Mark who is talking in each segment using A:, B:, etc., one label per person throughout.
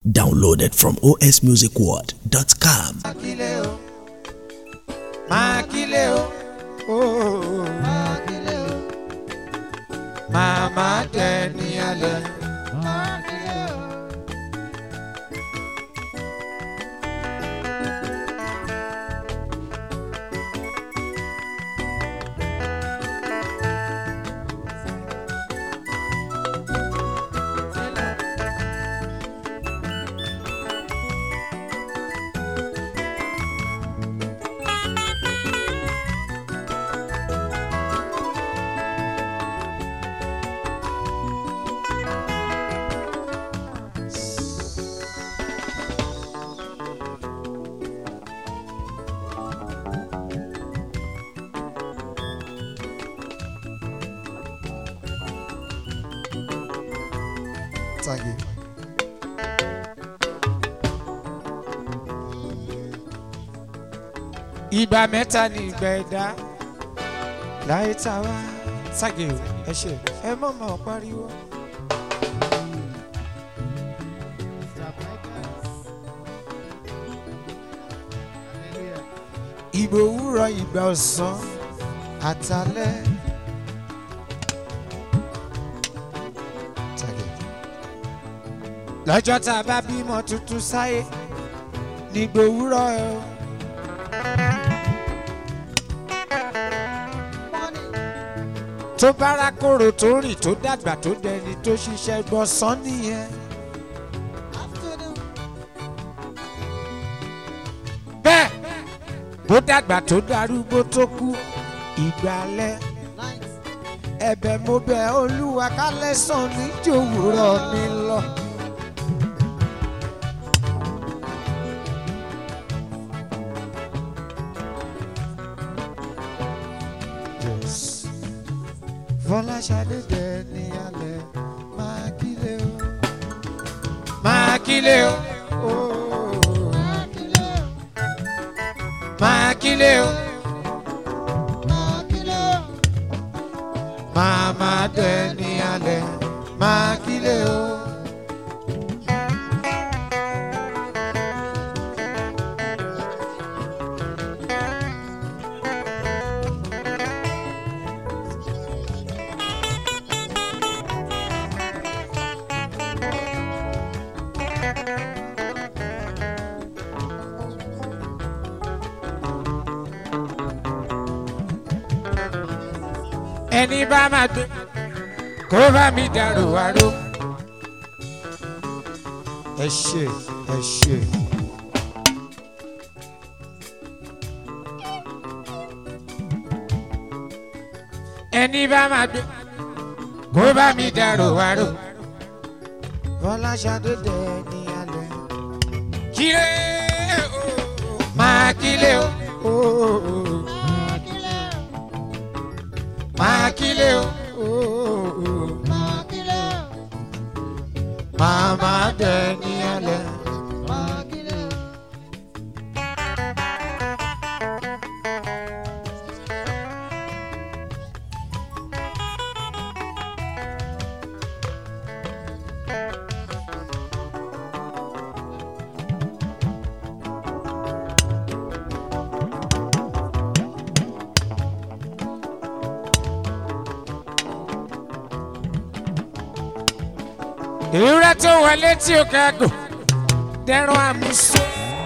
A: Downloaded from osmusicworld.com.
B: Mákilé o, Mákilé o, ooo. Mákilé o, màmá jẹ ní alẹ́. Mákilé o.
C: Thank you.
B: Ìgbà mẹ́ta ni ìgbà ẹ̀dá. Láyé tá a wá ságè o, ẹ ṣe ẹ mọ̀ mọ̀ pariwo. Ìgbà òwúrọ̀ ìgbà ọ̀sán àtàlẹ́.
C: Thank you.
B: lọ́jọ́ tá a bá bímọ tuntun sáyé ní gbòwúrọ̀ ẹ o. tó bára kòrò tó rìn tó dàgbà tó dẹni tó ṣiṣẹ́ gbọ̀nsán nìyẹn. bẹ́ẹ̀ bó dàgbà tó darúgbó tó kú ìgbàlẹ̀ ẹ̀bẹ̀ mo bẹ̀ olúwa kálẹ̀ sàn ní jòwúrọ̀ mi lọ. Yes. Fọláṣadé dẹ ní alẹ́ máa kílé o. Máa kílé o. Oh. Máa kílé o. Màmá dẹ ní alẹ́ máa kílé o. ẹni bá máa gbé kó bá mi dàrú àrò. ẹ ṣe ẹ ṣe. ẹni bá máa gbé kó bá mi dàrú àrò. Fọláṣadé dẹ ní alẹ́. kílé o máa kílé o. Máa kílé o. Màmá dẹ ní alẹ́. Ewúrẹ́ tó wọlé tí ó kágò dẹrùn àmúso.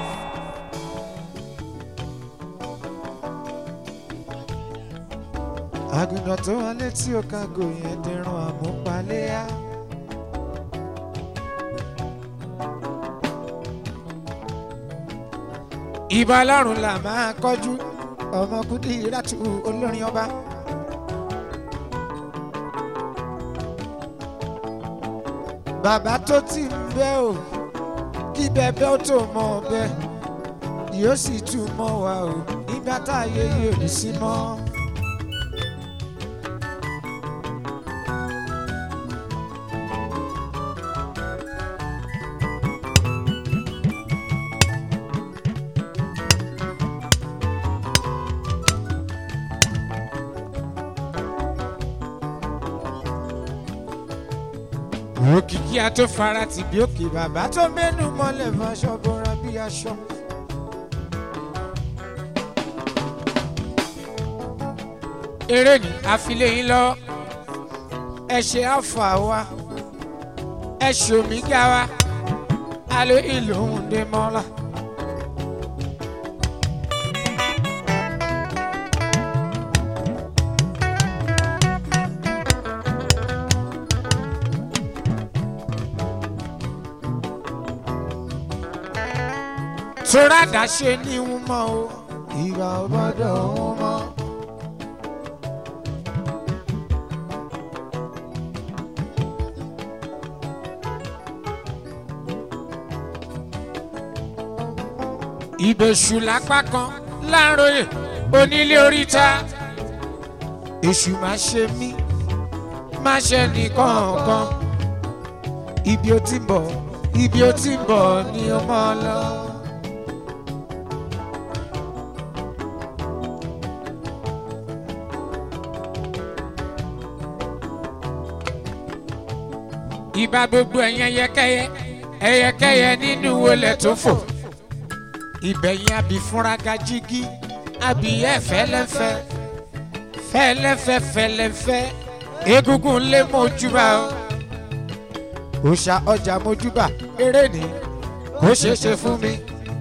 B: Àgùntàn tó wọlé tí ó kágò yẹn dẹrùn àmúpaléyà. Ìbà Ọlọ́run là máa kọjú ọmọkùnrin ìrátù olórin ọba. bàbá tó ti ń bẹ́ ò kí bẹ́bẹ́ ó tó mọ ọbẹ̀ yóò sì tún mọ́ wa ò nígbà táyé yóò ní sí mọ́. òkìkí a tó fara tì bí òkè bàbá tó mẹ́nu mọ́lẹ̀ fọṣọ bọ́ra bí aṣọ. eré ní àfilẹ̀ yín lọ ẹ ṣe àfà wa ẹ ṣe omígá wa alo ìlú òun dé mọ́lá. tóra dáṣe ní wọn mọ o ìgbà ọbọdọ wọn mọ. ìbẹ̀ṣù lápá kan láàròyè onílé oríta èṣù máa ṣe mí máa ṣe nìkọ̀ọ̀kan ibi ó ti ń bọ̀ ibi ó ti ń bọ̀ ni ó mọ̀ lọ. ìbá gbogbo ẹ̀yẹ yẹkẹyẹ ẹyẹkẹyẹ nínú wọlé tó fò ìbẹ̀yìn àbí fúnraga jígí àbí ẹ̀ fẹ́lẹ́fẹ́ fẹ́lẹ́fẹ́ fẹ́lẹ́fẹ́ egungun lé mojúbà o òòṣà ọjà mojúbà eré ni kò ṣeé ṣe fún mi.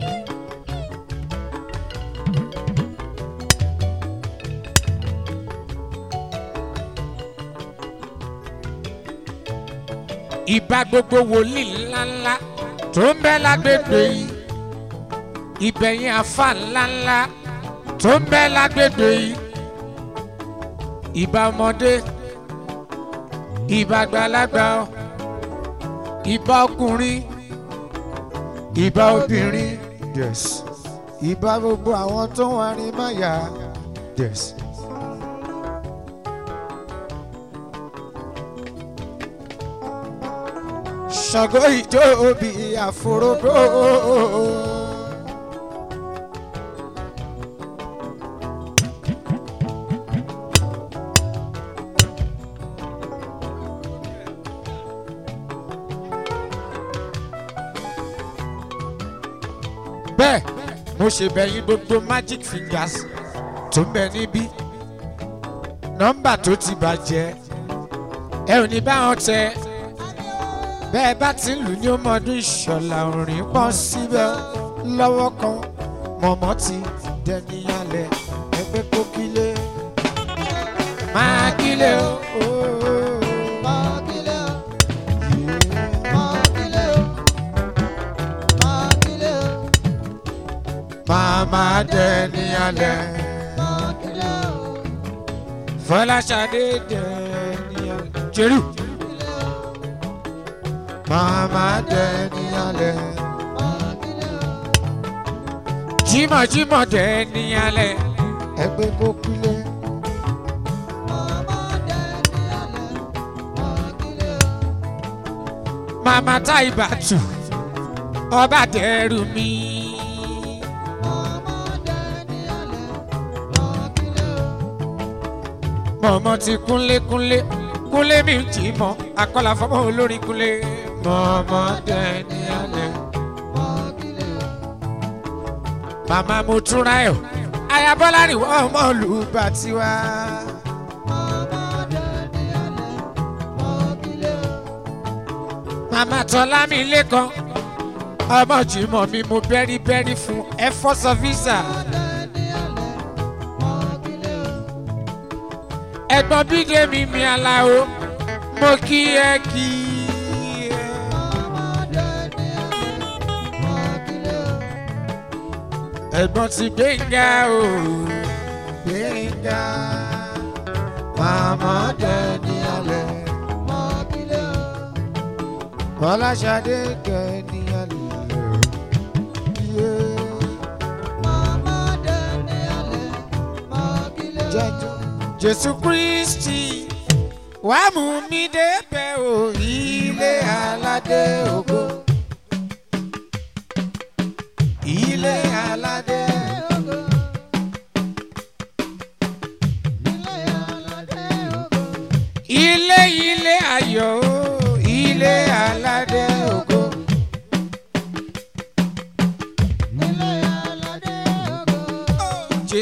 B: ìbá gbogbo wòlíì ńláńlá tó ń bẹ lágbègbè yìí ìbẹ̀yìn àfa ńláńlá tó ń bẹ lágbègbè yìí ìbá ọmọdé ìbá àgbàlagbà ìbá ọkùnrin ìbá obìnrin yes ìbá gbogbo àwọn tó ń warin máyà yes. ṣàgó ìjó òbí àforógbó. bẹ́ẹ̀ mo ṣe bẹ̀yìn gbogbo magic fingers tó ń bẹ níbí nọ́mbà tó ti bàjẹ́ ẹ ò ní bá wọn tẹ bẹ́ẹ̀ bá ti ń lù ní ọmọdún ìṣọ̀lá orin pọ̀ síbẹ̀ lọ́wọ́ kan mọ̀mọ́ ti dẹni alẹ̀ ẹgbẹ́ kó kílé máa kílé o. Màmá dẹni alẹ̀ Fọláṣadé dẹni alẹ̀ Jerú. Màmá dẹni alẹ̀. Jímọ̀jímọ̀ dẹni alẹ̀. Ẹgbẹ́ kó kílé. Màmá Táìbàtù ọba dẹrù mi. Mọ̀mọ́ ti kúnlé kúnlé kúnlé mi jì mọ́ akọ́là fọmọ́ olórin kúnlé. Mọ̀mọ́ dẹni alẹ̀. Màmá mo túnra ẹ̀ ayabọ́lá ni wọ́n mọ̀ lù bá tiwa. Màmá tọ́lá mi lẹ́kan ọmọ jìmọ̀ mi mo bẹ́rí bẹ́rí fún ẹ fọ́sọ visa. ẹ̀gbọ́n bídé mi mi aláwo mo kí ẹ kí ẹ. ẹ̀gbọ́n ti gbẹ̀ngà o gbẹ̀ngà màmá dẹni alẹ̀ Fọláṣadé dẹni alẹ̀ jẹjọ Jésù Kristi wàá mú mi débẹ̀ o ilé aládé ògo ilé aládé ògo. ilé ilé ayọ̀ o ilé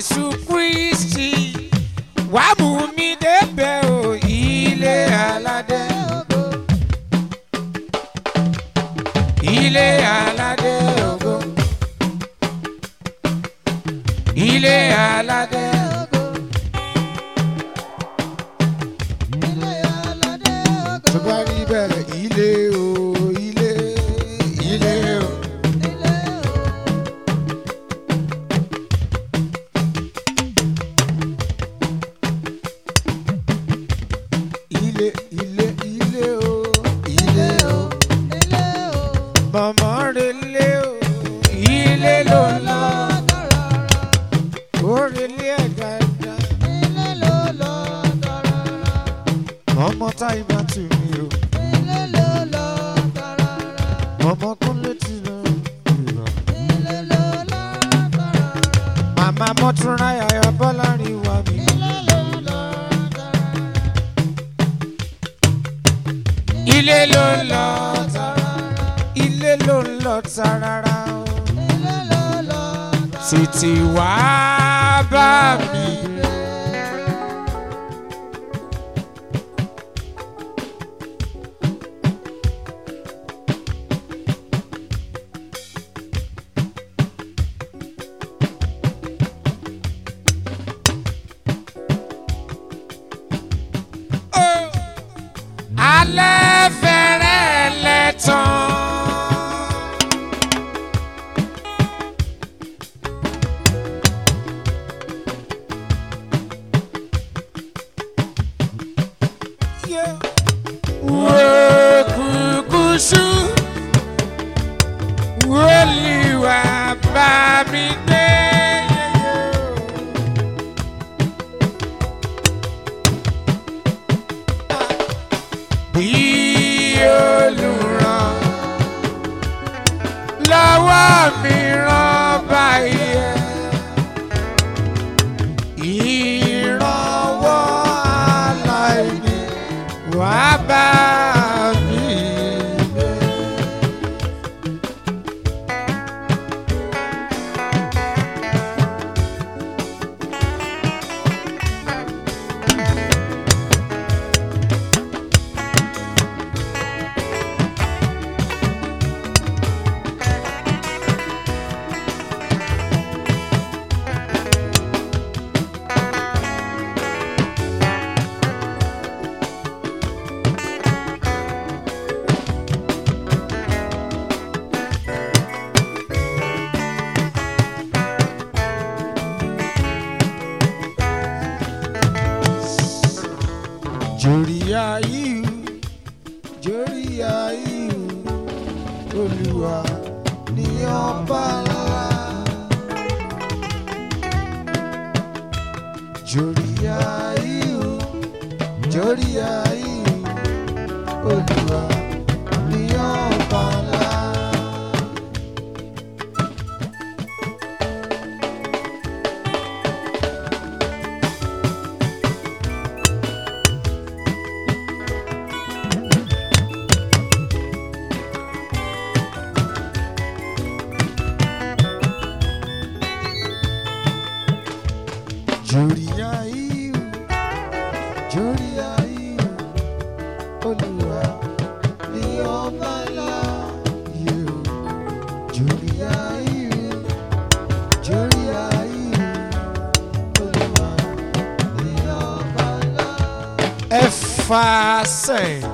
B: jésù kristi wàá mú mi débẹ̀ o ilé aládé. ilé aládé ògo. ilé aládé ògo. tó bá rí bẹ́ẹ̀ ilé o ilé ilé o. ilé ilé ilé o ilé o. mọ̀mọ́ relé o ilé ló ń lọ ó relé ẹ̀ dáadáa. ọmọ táyì bá tù mí o ọmọ kúnlé tì lọ. màmá mọ́túnra yàyà bọ́lá rí wa mi. ilé ló ń lọ ilé ló ń lọ tarara o. tètè wá bá mi. alẹ́ fẹ́rẹ́ lẹ́tàn. Wekukusu woliwa bá mi gbé. Bí olùràn lọ́wọ́ mi ràn báyìí. Ìrànwọ́ aláìní wá bá mi gbé. Jòríyá yìí, jòríyá yìí, Olúwa ní ọba ńlá. Jòríyá yìí, jòríyá yìí, Olúwa ní ọba ńlá. Jòríyá yìí, jòríyá yìí, Olúwa ní ọba ńlá. Yìí o, jòríyá yìí, jòríyá yìí, Olúwa ní ọba ńlá. Ẹ fà sẹ́yìn.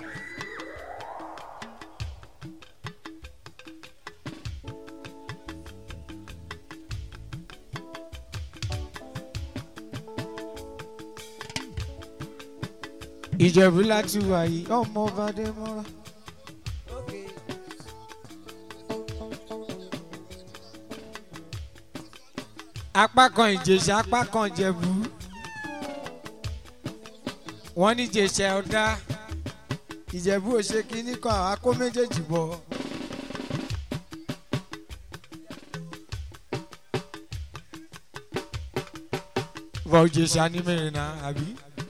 B: ìjẹ̀bú láti wà yìí ọmọ ọba dé mọ́ra. apá kan ìjẹ̀ṣà apá kan ìjẹ̀bú wọ́n ní ìjẹ̀ṣà ọ̀dá ìjẹ̀bú ò ṣe kínní kan àwọn akó méjèèjì bọ̀. bọ̀ ìjẹ̀ṣà ní mẹ́rin náà àbí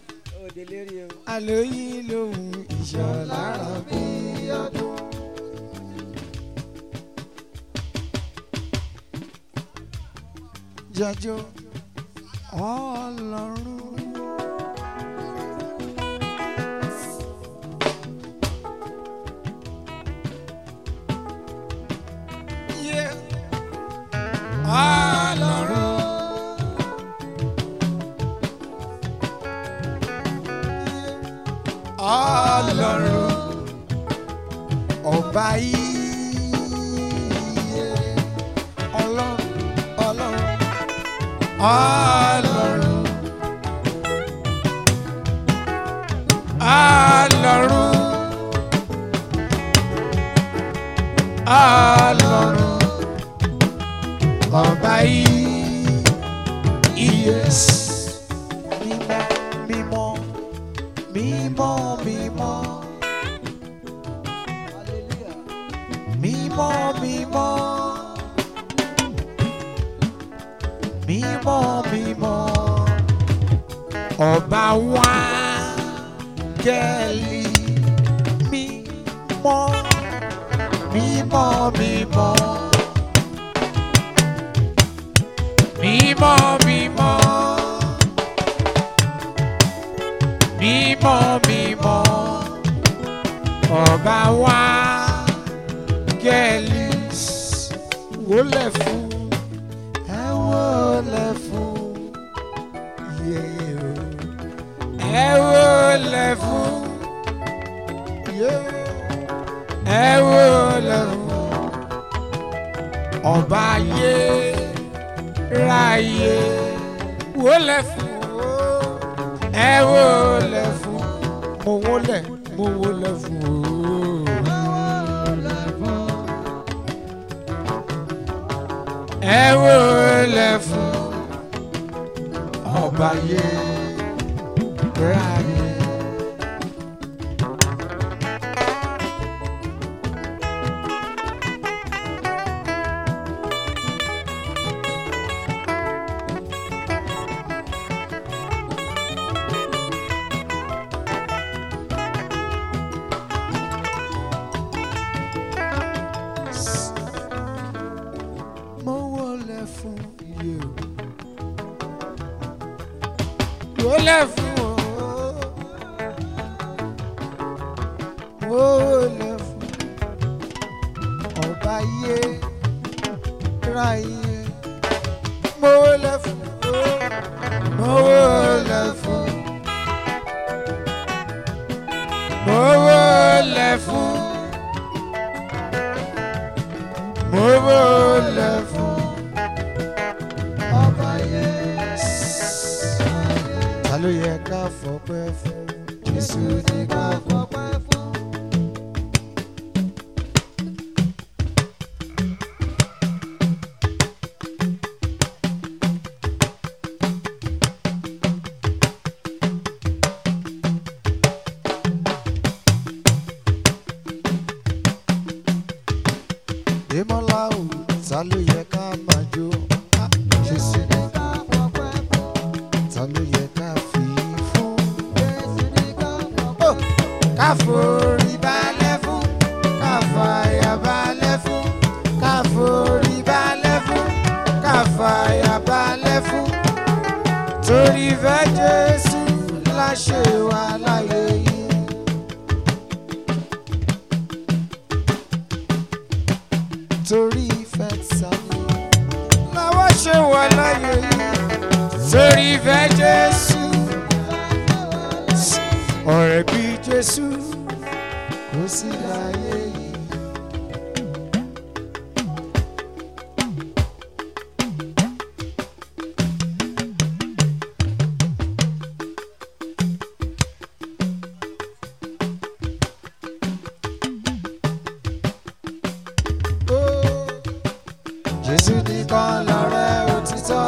B: àlóyìn lòun ìṣọ̀lára bí ọdún. jájó ọlọ́run. Yeah. ọlọ́run. ọlọ́run ọba iye ọlọ́run ọlọ́run ọlọ́run ọlọ́run ọlọ́run ọba iye mímọ́ mímọ́ mímọ́ mímọ́ mímọ́ mímọ́ mímọ́ ọba wa gẹ́lì mímọ́ mímọ́ mímọ́ mímọ́ mímọ́ mímọ́ mímọ́ ọba wa gẹ́lì wólẹ̀ fún ẹ wólẹ̀ fún yẹ́rọ ẹ wólẹ̀ fún yẹ́rọ ẹ wólẹ̀ fún ọba yé ráyé wólẹ̀ fún ẹ wólẹ̀ fún mo wólẹ̀ mo wólẹ̀ fún ẹ wólẹ̀ fún ọba yé ráyé. mo wọlé fún iye o wọlé fún o mo wọlé fún ọba iye ra iye mo wọlé fún o mo wọlé fún mo wọlé fún mo wọlé fún ọba yẹn. ta ló yẹ ká fọpẹ́ fún jésù ní ká fọpẹ́ fún. Ìmọ̀lá ò ta ló yẹ ká máa jó? Ah, Jésù ní ká fọpẹ́ fún. Ta ló yẹ ká fi fún? Jésù ní ká fọpẹ́ fún. Ká forí balẹ̀ fún. Ká fàyà balẹ̀ fún. Ká forí balẹ̀ fún. Ká fàyà balẹ̀ fún. Torí fẹ́ Jésù la ṣe wà láyé yìí. torí ìfẹ́ sáyé làwọn ṣe wà láyé yìí torí ìfẹ́ jésù ọ̀rẹ́ bí jésù kò sí láyé yìí. Ó, Jésù nìkan lọ̀rẹ́ òtítọ́.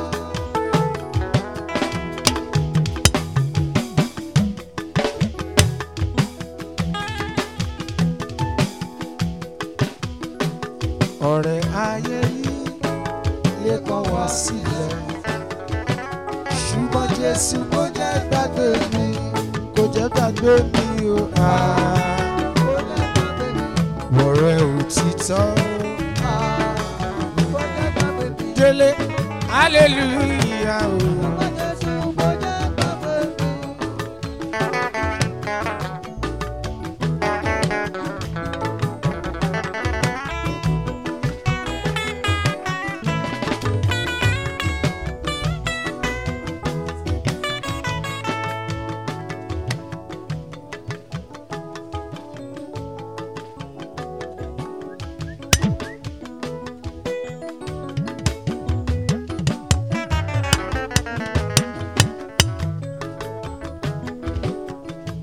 B: Ọ̀rẹ́ ayé yìí lè kọ̀ wá sílẹ̀. Ṣùgbọ́n Jésù kò jẹ́ gbàgbé mi, kò jẹ́ gbàgbé mi o. Ọ̀rẹ́ òtítọ́. Délé, hallelujah o.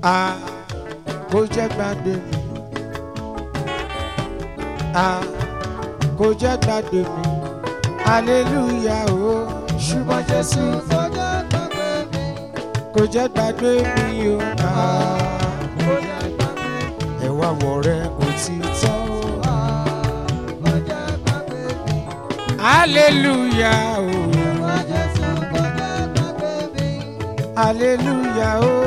B: a kò jẹ́ gbàgbé mi a kò jẹ́ gbàgbé mi hallelujah o ṣùgbọ́n jésù kò jẹ́ gbàgbé mi o a ẹ̀wà wọ̀ rẹ kò ti tán o hallelujah o hallelujah o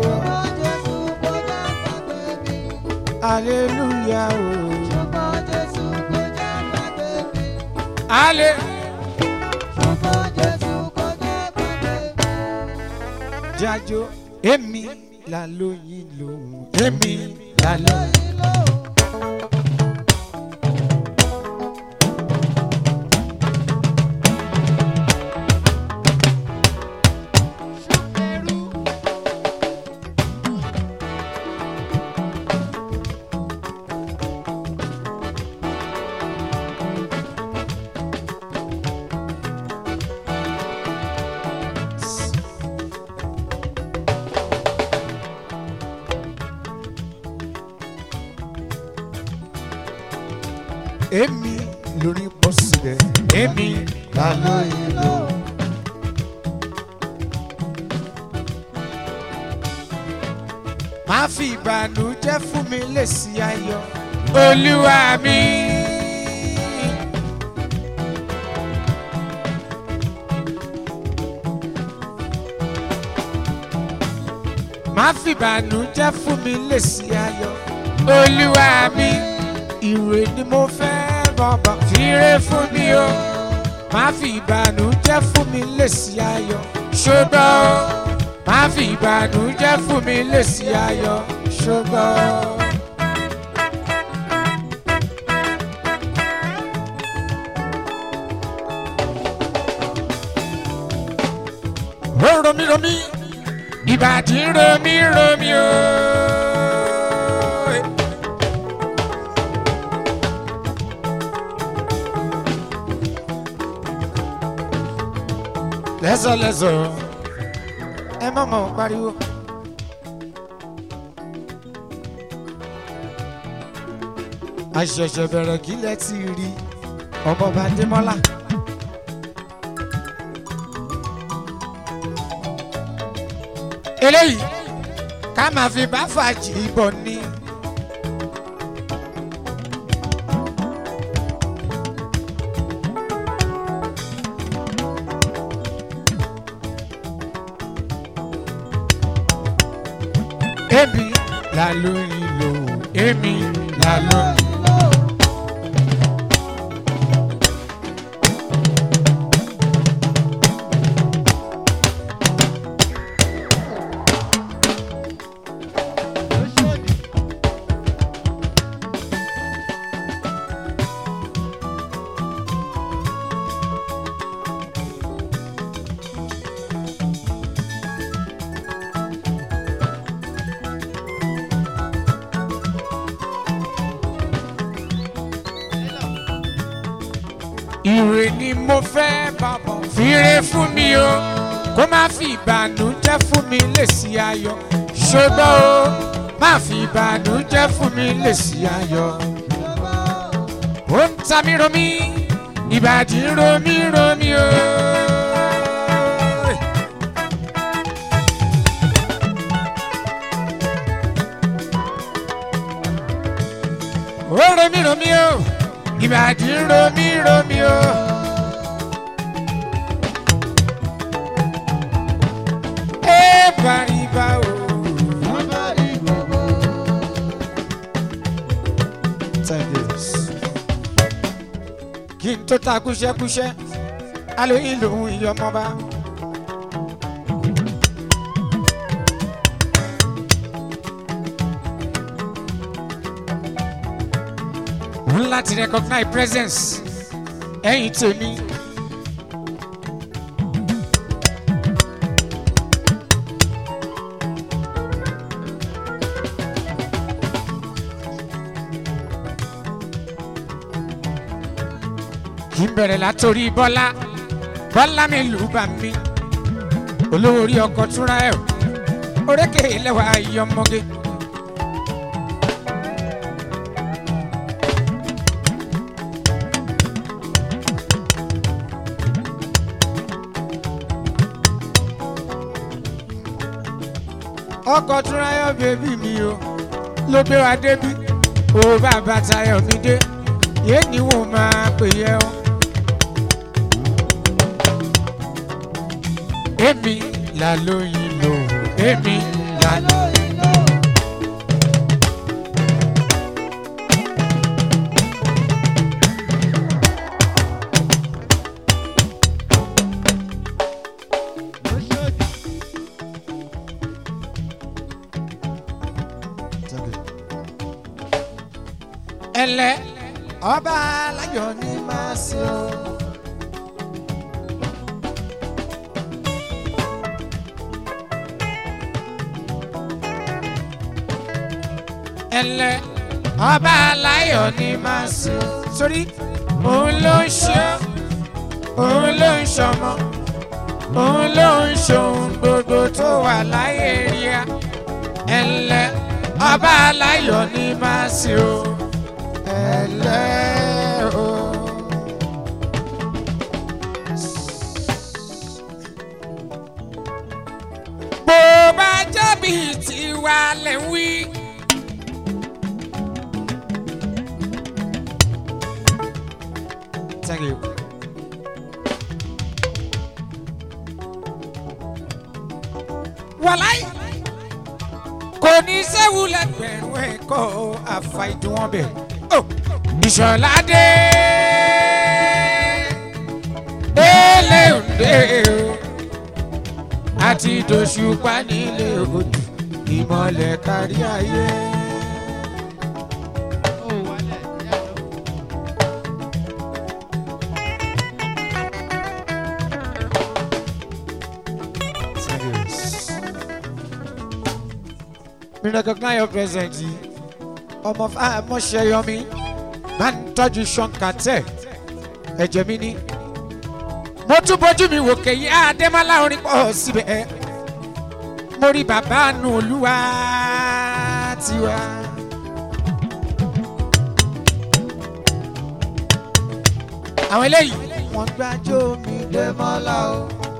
B: hallelujah o hallelujah. jájó èmi là lóyìn lòun èmi là lóyìn. èmi lórí bọ́ síbẹ̀ èmi là lóyìn lòun. má fi ìbànújẹ́ fún mi lèsì ayọ̀ olúwa mi. má fi ìbànújẹ́ fún mi lèsì ayọ̀ olúwa mi. ìrè ni mo fẹ́ bàbá fìrè fún mi o má fi ìbànújẹ́ fún mi lèsì ayọ̀ ṣùgbọ́n o má fi ìbànújẹ́ fún mi lèsì ayọ̀ ṣùgbọ́n. ó romi romi ìbàdí romi romi o. lẹ́sọ̀lẹ́sọ̀ ẹ má mọ̀ pariwo. àṣẹ̀ṣẹ̀ bẹ̀rẹ̀ kílẹ̀ ti rí ọmọọba Adémọ́lá. eléyìí ká máa fi bá fàájì bọ̀ ni. èmi là lóyìn lò èmi là lóyìn. Ire ni mo fẹ́ bàbá fìrè fún mi o kó má fi ìbànújẹ́ fún mi lèsì ayọ̀ ṣùgbọ́n o má fi ìbànújẹ́ fún mi lèsì ayọ̀. Ó ń ta mí romi ìbàdí romi romi o. Ó romi romi o ìbàdí romi romi o. ẹ bàrìbà o. Ten days. kí n tó ta kúṣẹ́kúṣẹ́ alóyìn lòun ìyọmọba. n láti recognize presence ẹ̀yin tèmi. kì í bẹ̀rẹ̀ látòrí bọ́lá bọ́lá mi lù bá mi olówó orí ọkọ̀ túnra ẹ̀ orékè lẹ́wà yọmọge. ọkọ̀ túnráyọ̀ bèbí mi o ló gbé wa débí o bàbá tayọ̀ mi dé yé ni wọ́n máa pè yẹ o. èmi là lóyin lòun èmi là lóyin lòun. ẹlẹ ọba aláyọ̀ ni máa ṣe o. ẹlẹ ọba aláyọ̀ ni máa ṣe o. sórí òun ló ń ṣe òun ló ń ṣọmọ òun ló ń ṣohun gbogbo tó wà láyé rí a ẹlẹ ọba aláyọ̀ ni máa ṣe o ẹlẹ́ o. bó bá jẹ́bi tiwa lẹ̀ ń wí. Thank you. wàláì kò ní sẹ́wù lẹ́gbẹ̀rún ẹ̀kọ́ àfàìdùnwọ̀n bẹ̀. Oh ìṣọ̀ládé eléǹde o àti dòṣùpá nílé odò ìmọ̀lẹ̀ kárí ayé. mi recognize your presence yìí ọmọ fáamọ́ṣẹ́ yọmí máa ń tọ́jú ṣọ́nkàtẹ́ ẹ̀jẹ̀ mi ní. mo tún bójú mi wò kẹ́yìn àdèmọ́lá orin pọ̀ síbẹ̀ mo rí bàbá àánú olúwa tiwa. àwọn eléyìí wọ́n gbájú mi dèmọ́lá o.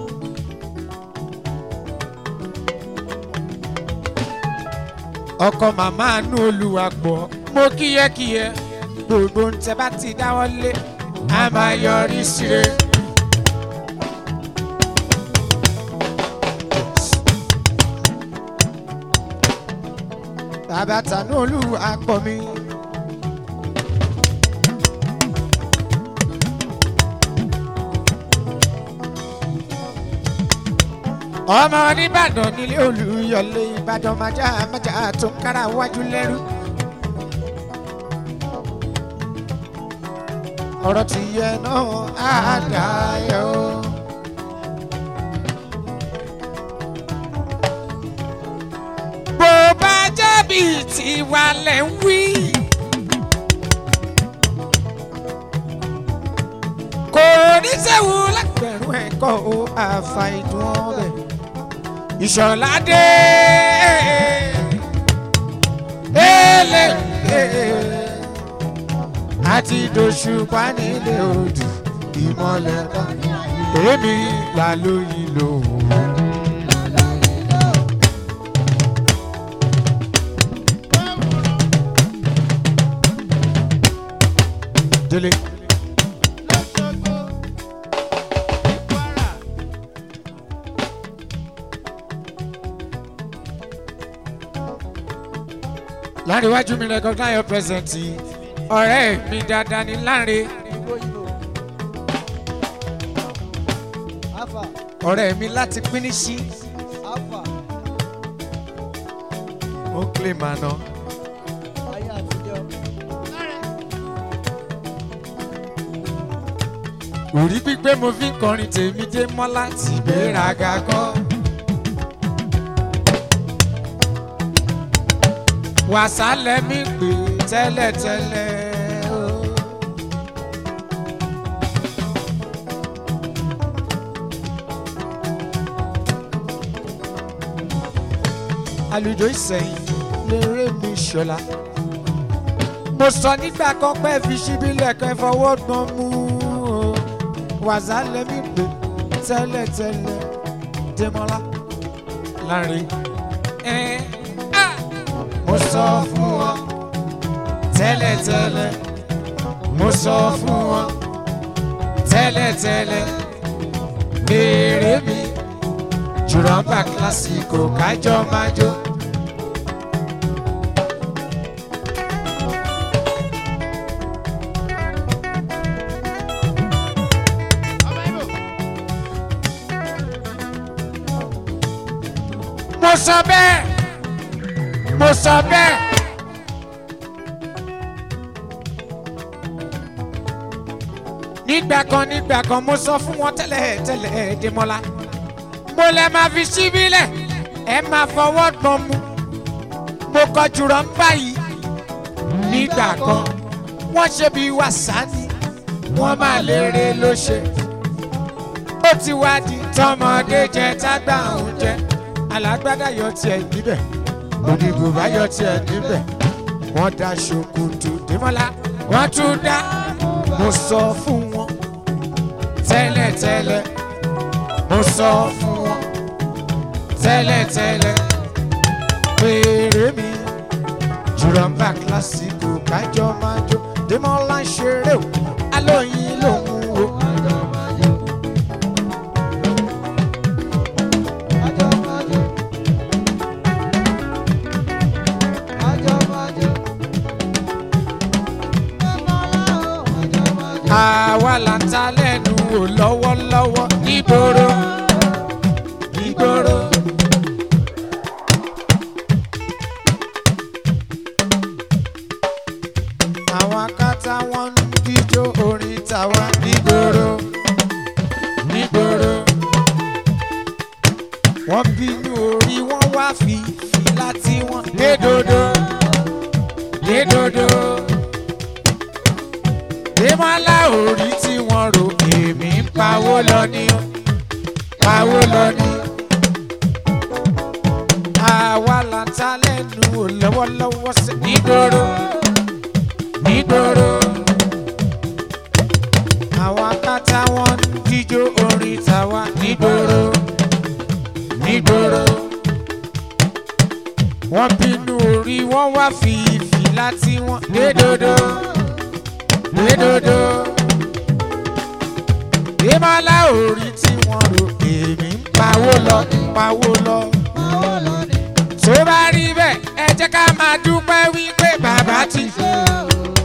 B: ọkọ màmá àánú olúwa pọ̀ mo kíyẹ́kíyẹ́ gbogbo ń tẹ bá ti dáwọ́ lé a máa yọrí síre. bàbá tànú olúwa pọ̀ mi. ọmọ oníbàdàn nílé olùyọlé ìbàdàn májà májà tó ń kára wájú lẹ́rú. ọ̀rọ̀ ti yẹ náà á dayọ̀. bó bá jábì tiwa lẹ̀ ń wí. kò ní sẹ́wù lágbẹ̀rún ẹ̀kọ́ o àfàìdùn ọbẹ̀. ìṣọ̀ládé ẹlẹ́gbẹ̀ẹ́ àti dòṣùpá nílé odò ìmọ̀lẹ̀ kan èmi là lóyìn lòun. délé. láàrin iwájú mi recognize your presence yìí ọ̀rẹ́ mi dáadáa ní láàrin
C: Alpha,
B: ọ̀rẹ́ mi láti pín ní sí
C: Alpha,
B: ó claim àná.
C: ayé àtijọ́.
B: òrí pípé mo fi ń kọrin tèmi dé mọ́lá ti gbéraga gan. wàsálẹ̀ mi pè tẹ́lẹ̀tẹ́lẹ̀ o. àlùjọ ìsẹ̀yìn lérè mi ṣọlá. mo sọ nígbà kan pé fi síbí lẹ́kọ̀ọ́ ìfọwọ́ gbọ́n mú o wàzà lẹ́mí pé tẹ́lẹ̀tẹ́lẹ̀ dẹ́mọ́lá láàrin. ẹ á mo sọ fún wọn tẹ́lẹ̀tẹ́lẹ̀ mo sọ fún wọn tẹ́lẹ̀tẹ́lẹ̀ béèrè mi jùrọ̀mbà kílásìkò kájọ máa jó. mo sọ bẹ́ẹ̀ mo sọ bẹ́ẹ̀. nígbà kan nígbà kan mo sọ fún wọn tẹ́lẹ̀ tẹ́lẹ̀ dèmọ́lá mo lẹ máa fi síbí lẹ̀ ẹ máa fọwọ́ gbọ́n mu mo kọ jùlọ ń báyìí nígbà kan wọ́n ṣe bí wàsáni wọ́n máa lérè ló ṣe ó ti wá di tọmọdé jẹ tágbà òun jẹ alágbádá yọ tiẹ̀ níbẹ̀ òdìbò bá yọ tiẹ̀ níbẹ̀ wọ́n da ṣòkòtò dèmọ́lá wọ́n tún dá mo sọ fún wọn tẹ́lẹ̀tẹ́lẹ̀ mo sọ fún wọn tẹ́lẹ̀tẹ́lẹ̀ péré mi jùrọ̀mbà kílásìkò kájọ máa jó dèmọ́lá ń ṣeré o alóyin lòun o.
C: Májò májò. Májò májò. Dẹ́mọ́lá o. Májò májò.
B: àwa là ń ta lẹ́nu wò lọ́wọ́lọ́wọ́ nígboro nígboro. àwọn akátá wọn ń díjó orin tàwa nígboro nígboro. wọ́n bínú orí wọ́n wá fi fìlà tí wọ́n dé dodo dé dodo ìmọ̀lá orí tí wọ́n rò èmi ń pawó lọ ní o pawó lọ ní. àwa là ń ta lẹ́nu ò lọ́wọ́lọ́wọ́ sí nígboro nígboro. àwọn akátá wọn ń díjó orin tàwa nígboro nígboro. wọ́n bínú orí wọ́n wá fi ìfìlà tí wọ́n dé dodo gbẹdodo ìmọ̀lá orí tí wọ́n rò èmi ń pawó lọ pawó lọ.
C: Máwó lónìí.
B: tó bá rí bẹ́ẹ̀ ẹ jẹ́ ká máa dúpẹ́ wípé bàbá ti
C: Ṣé o?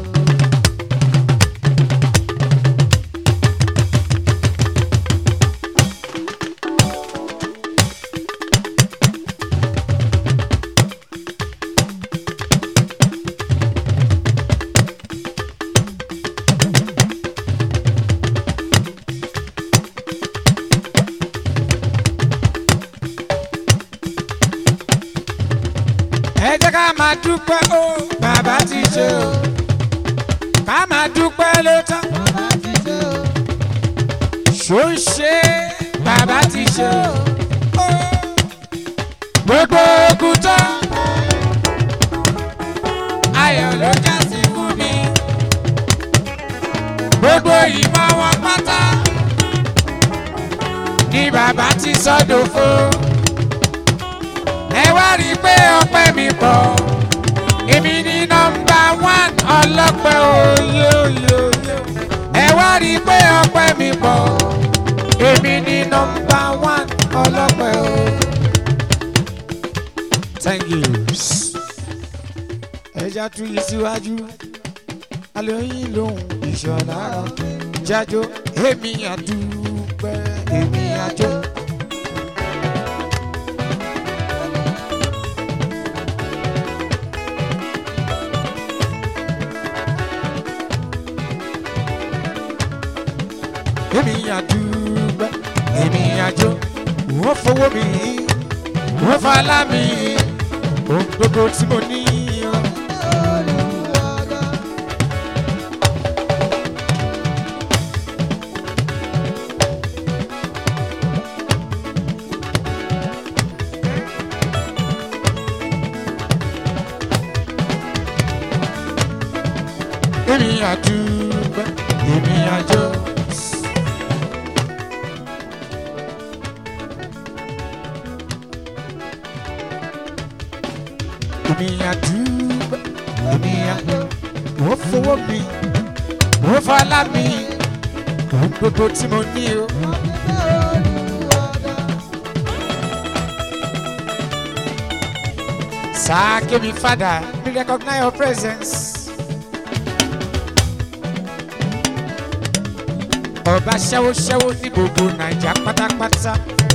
B: ẹ jẹ́ ká máa dúpẹ́ ó bàbá ti ṣe o ká máa dúpẹ́ ló tán
C: Bàbá ti ṣe o.
B: ṣó ń ṣe bàbá ti ṣe o. gbogbo ogun tán ayọ̀ ló já sí fún mi gbogbo ìmọ̀ wọn pátá ni bàbá ti sọ́dọ̀ fún ẹ wá rí i pé ọpẹ́ mi pọ̀ èmi ní nọmba one ọlọ́pẹ́ òye òye òye ẹ wá rí i pé ọpẹ́ mi pọ̀ èmi ní nọmba one ọlọ́pẹ́ o. thank you. ẹja tún yí síwájú alóyin lòun ìṣọ̀lá jájó èmi àdúpẹ́ èmi àjọ. èmi àdúgbẹ́ èmi àjò wọ́n fowó mi wọ́n falá mi ohun gbogbo tí mo ní o. àdúgbò èmi àjọ. èmi àdúgbò èmi àjọ. mo fowó mi mo fọlá mi ohun gbogbo tí mo ní o. Sir, give me father, we recognize your presence. Ọba ṣẹ́wó ṣẹ́wó ní gbogbo Nàìjà pátápátá.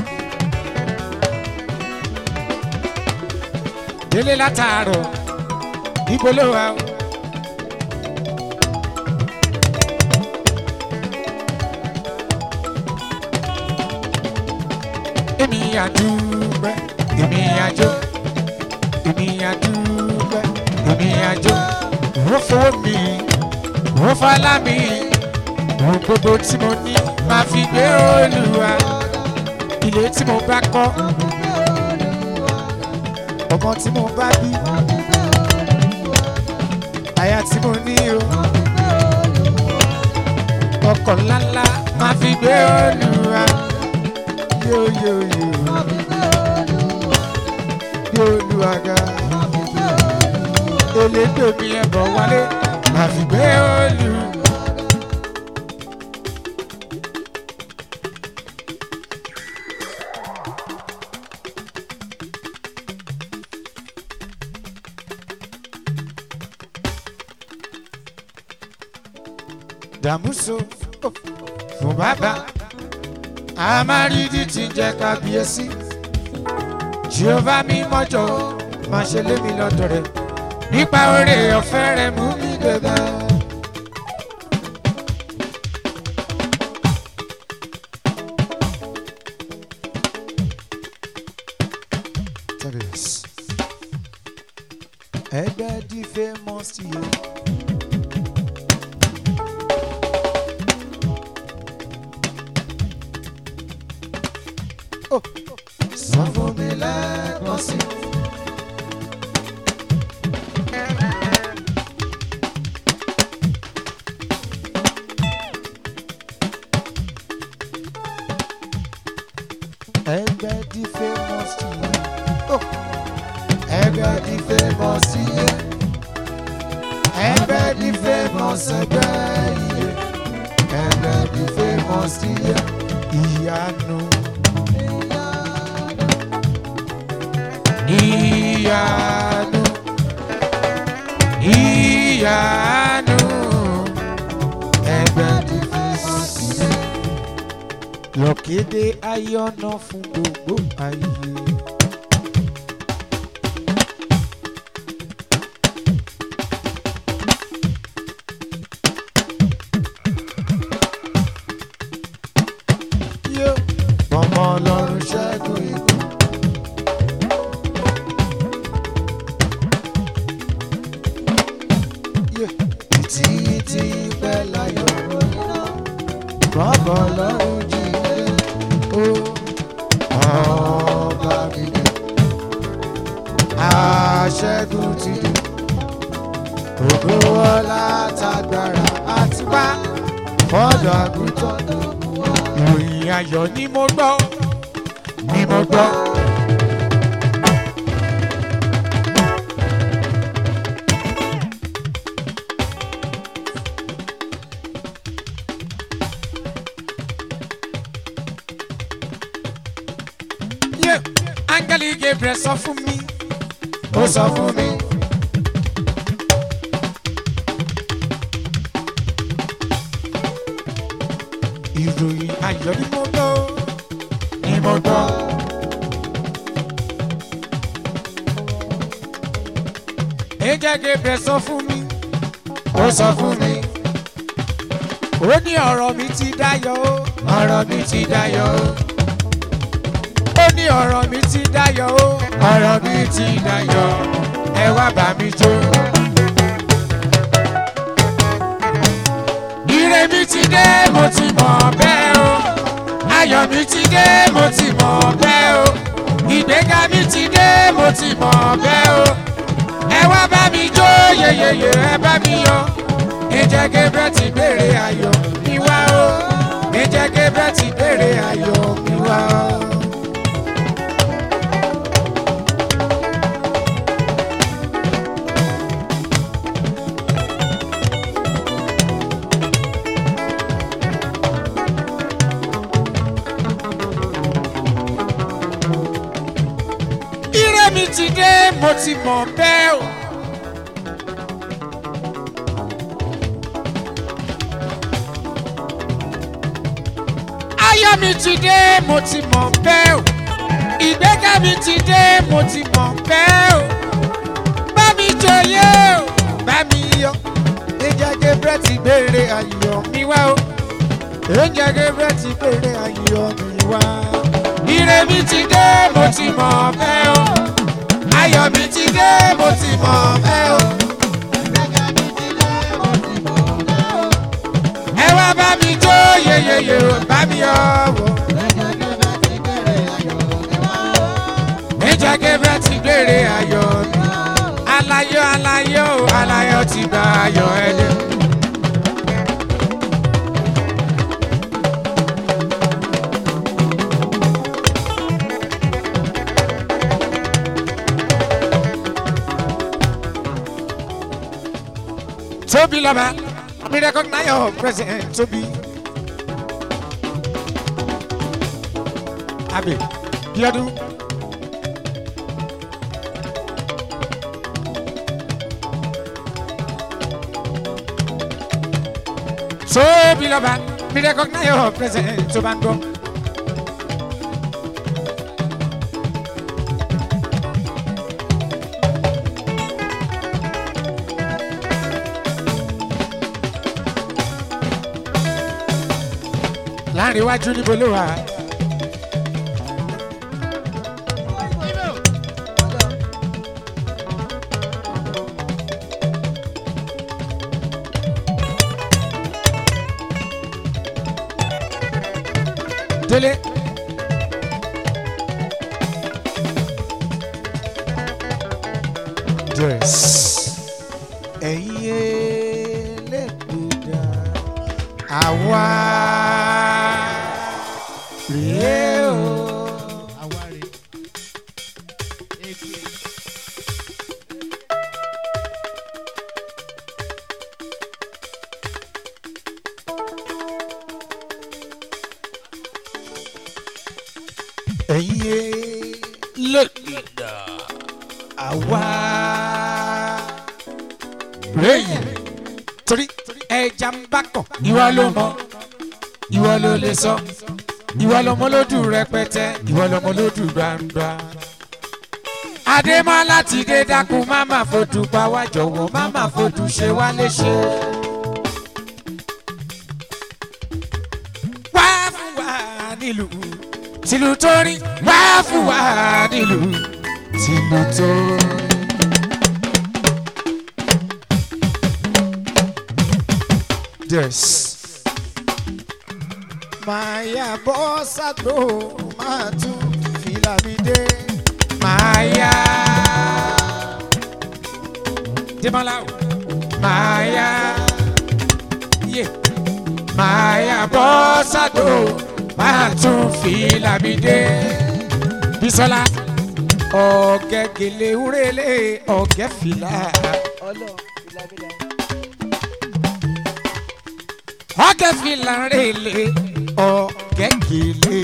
B: Délé látàárọ̀, ibo ló wà o? Èmi àdúgbò, èmi àjò èmi àdúgbò èmi àjò wọ́n fowó mi wọ́n fọlá mi ohun gbogbo tí mo ní máa fi gbé olùwà ilé tí mo bá kọ́ ọmọ tí mo bá bí aya tí mo ní o ọkọ̀ ńláńlá máa fi gbé olùwà yóò yóò yóò gbé olùwà ga elédò mi ẹ̀bọ̀ wálé máa fi gbé olù. dàmúso fún bàbá àmàrídìí ti jẹ́ kábíyèsí jehova mi mọ́jọ má ṣe lé mi lọ́dọ̀ rẹ̀ nípa oore ọ̀fẹ́ rẹ̀ mú mi gbẹ̀gbẹ̀. ẹgbẹ́ di famous yìí. sọ fún mi lẹ́ẹ̀kan sí i. ẹgbẹ́ di famous yìí. ẹgbẹ́ di famous yìí. ẹgbẹ́ di famous ẹgbẹ́ yìí. ẹgbẹ́ di famous yìí. ìyanu. ìyanu. ìyanu. ẹgbẹ́ di famous yìí lọ́kéde ayọ̀nà fún gbogbo ayé. Yó, ọmọ ọlọ́run ṣẹ́gun ikú. Yó, títí tí pẹ́ láyọ̀ bàbá ọlọ́run jíde ó ọba gidi aṣẹ́gun ti dé ògo ọlá tagbára àti wá fọ́dọ̀ àgùntàn ìròyìn ayọ̀ ni mo gbọ́ ni mo gbọ́. Yeah. Áńgẹ́lì Gabriel sọ fún mi. Ó sọ fún mi. Ìròyìn ayọ̀ ni mo gbọ́. Ni mo gbọ́. Áńgẹ́lì Gabriel sọ fún mi. Ó sọ fún mi. Ó ní ọ̀rọ̀ mi ti dayọ̀ o. Ọ̀rọ̀ mi ti dayọ̀ o ó ní ọ̀rọ̀ mi ti dayọ̀ o. ọ̀rọ̀ mi ti dayọ̀ ẹ wá bá mi jó. ire mi ti dé mo ti mọ̀ bẹ́ẹ̀ o. ayọ̀ mi ti dé mo ti mọ̀ bẹ́ẹ̀ o. ìgbéga mi ti dé mo ti mọ̀ bẹ́ẹ̀ o. ẹ wá bá mi jó yeyeye ẹ bá mi yọ̀. Angel Gabriel ti béèrè ayọ̀ mi wá o. Angel Gabriel ti béèrè ayọ̀ mi wá o. Ire mi ti dé, mo ti mọ̀ bẹ́ẹ̀ o. Ayọ̀ mi ti dé, mo ti mọ̀ bẹ́ẹ̀ o. Ìgbéga mi ti dé, mo ti mọ̀ bẹ́ẹ̀ o. Bá mi jòyè o, bá mi yọ. Angel Gabriel ti béèrè ayọ̀ mi wá o. Angel Gabriel ti béèrè ayọ̀ mi wá. Ire mi ti dé, mo ti mọ̀ bẹ́ẹ̀ o. Ayọ̀ mi ti dé, mo ti mọ̀ bẹ́ẹ̀ o. Ẹ wá bá mi jó yeyeye o, bá mi yọ̀ wọ̀. Angel Gabriel ti béèrè ayọ̀ mi. Alayọ̀ alayọ̀ o, alayọ̀ ti gba ayọ̀ ẹ dé. Tobi Loba, we recognize your president Tobi. Abi, Biodun. Tobi Loba, we recognize your president Tobango. láàrin iwájú níbo ló wà. délé. yes. ẹ̀yin elégbèdà àwa rèé o. ẹ̀yin elégbèdà àwa rèé yìí torí ẹja ń bá kàn ìwọ ló mọ ìwọ ló lè sọ ìwọ lọmọ lódù rẹpẹtẹ ìwọ lọmọ lódù gbangba. adémọlá ti dé dákun má má fojú pa wá jọ̀wọ́ má má fojú ṣe wá léṣe. wá fún wa nílùú tìlù tó rí wá fún wa nílùú tìlù tó rí. Yes. Màyà bọ́ sàgbó máa tún fìlà mi dé. Màyà. Dèmọ́lá o. Màyà. Yé. Màyà bọ́ sàgbó máa tún fìlà mi dé. Bísọ́lá. Ọ̀gẹ́ gèlè wúrẹ́lẹ̀ ọ̀gẹ́ fìlà. ọ̀gẹ́ fìlà rèlè ọ̀gẹ́ gèlè.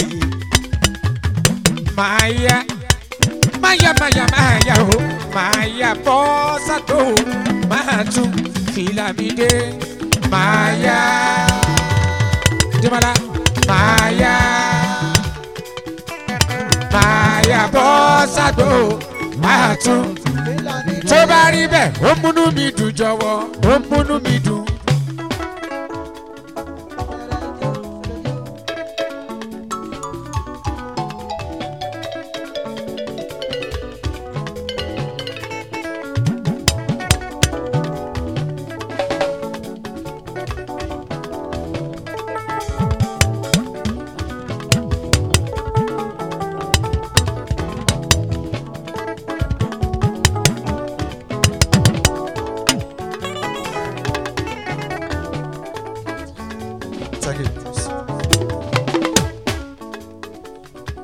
B: Màyà máyà máyà máyà o máyà bọ́ sàtò máa tún fìlà mi dé. Màyà Dèmọ́lá máyà máyà bọ́ sàtò máa tún. Tó bá rí bẹ́ẹ̀ ó múnú mi dùn jọ̀wọ́ ó múnú mi dùn.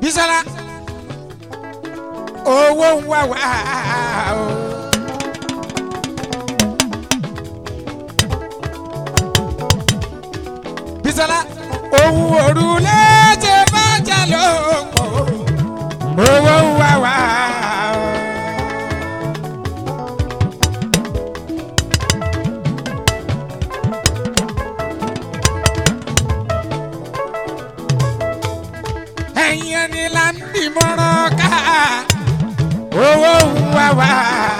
B: Bísọ́lá owó ń wá wá o. Bísọ́lá ohun òrùlé ṣe bá jà ló pọ̀ owó ń wá wá o. ẹ̀yin ẹni là ń dìmọ̀ràn ká owó ń wá wá.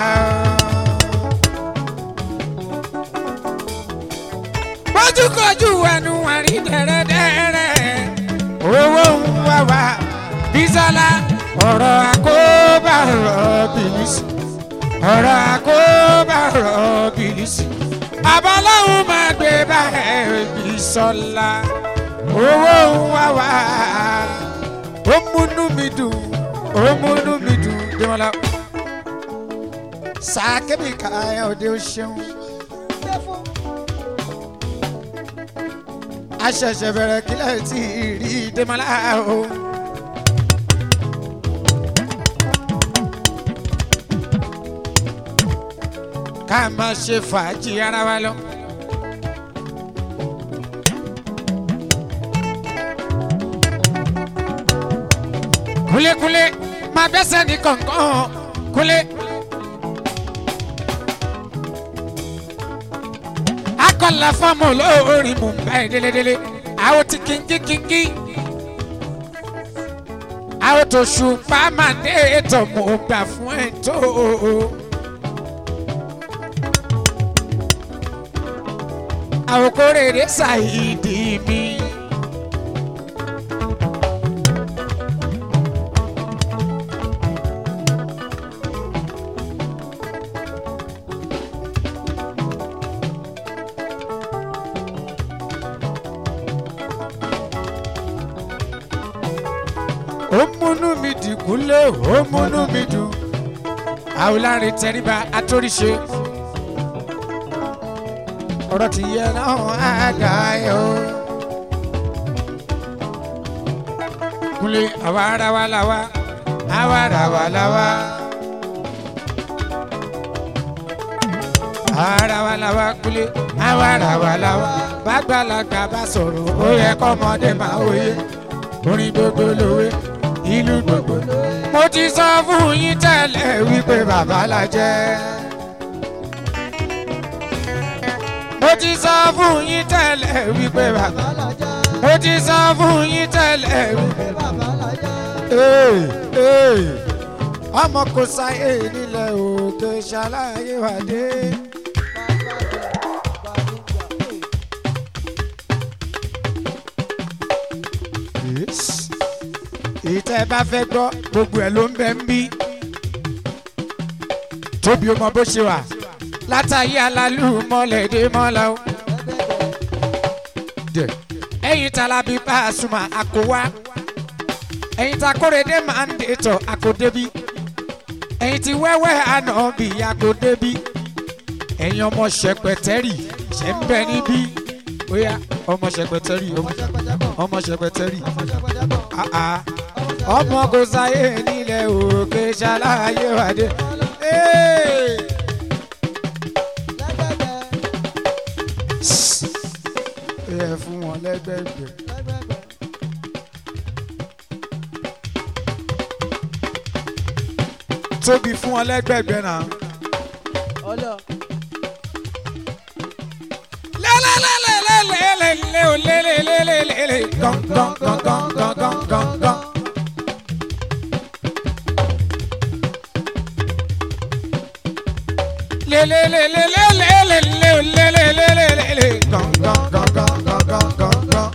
B: bójúkojú ẹnu àrí dẹ̀rẹ̀dẹ̀rẹ̀ owó ń wá wá. Bísọ́lá ọ̀rọ̀ àkóbá ọ̀rọ̀ bìlísì ọ̀rọ̀ àkóbá ọ̀rọ̀ bìlísì àbáláwo máa gbé bá ẹ̀ Bísọ́lá owó ń wá wá ó múnú mi dùn ó múnú mi dùn dèmọ́lá sàkébì káyọ̀ òde ó ṣeun aṣẹ̀ṣẹ̀ bẹ̀rẹ̀ kílẹ̀ tí ì rí dèmọ́lá o. ká máa ṣe fàájì ara wa lọ. kúlékúlé máa bẹ́sẹ̀ ní kọ̀ọ̀kan kúlé. akọ̀là fọ́ọ̀mù olórin mú bá ẹ̀ délédélé àwọn ti kíngí kíngí. àwọn tó ṣùpá máa dé ètò mò ń gbà fún ẹ̀ tó. àwọn kórèrè ṣàìdí mi. ó múnú mi dìgúnlé ó múnú mi dùn àwòlárin tẹríba atóríṣe ọ̀rọ̀ ti yẹ náà àgà yọ. kúnlé àwa ara wa la wa àwa ara wa la wa. ara wa la wa kúnlé àwa ara wa la wa. bàgbàlagbà bá sọ̀rọ̀ ó yẹ kọ́mọdé máa wòye orin gbogbo lówe ìlú gbogbo. mo ti sọ fún yín tẹ́lẹ̀ wípé bàbá la jẹ́. mo ti sọ fún yín tẹ́lẹ̀ wípé bàbá. mo ti sọ fún yín tẹ́lẹ̀ wípé Ee, ee, ọmọ kò sáyé nílẹ̀ òkè ṣàlàyé wà dé. ìtẹ́ bá fẹ́ gbọ́ gbogbo ẹ̀ ló ń bẹ ń bí. tóbi ó mọ bó ṣe wà látàyé alálù mọ́lẹ̀ dé mọ́lá o. dẹ̀ ẹ̀yin Tálábí Pasuma àkówá ẹ̀yin ta Kóredé máa ń dètò àkódébí ẹ̀yin ti wẹ́wẹ́ àná bí àkódébí ẹ̀yin ọmọ ṣẹpẹtẹ́rì ṣẹ̀ ń bẹ níbí óyá ọmọ ṣẹpẹtẹ́rì ọmọ ṣẹpẹtẹ́rì ah ah ọmọ kò sáyé nílẹ̀ òkè ṣàlàyé wàdé. ẹ fún wọn lẹ́gbẹ̀gbẹ̀. tóbi fún wọn lẹ́gbẹ̀gbẹ̀ náà. lẹ́lẹ́lẹ́lẹ́lẹ́lẹ́lẹ́ o lẹ́lẹ́lẹ́lẹ́lẹ́ gán gán gán gán gán gán gán gán. lelelelelelelelelelelele gan gan gan gan gan gan gan gan.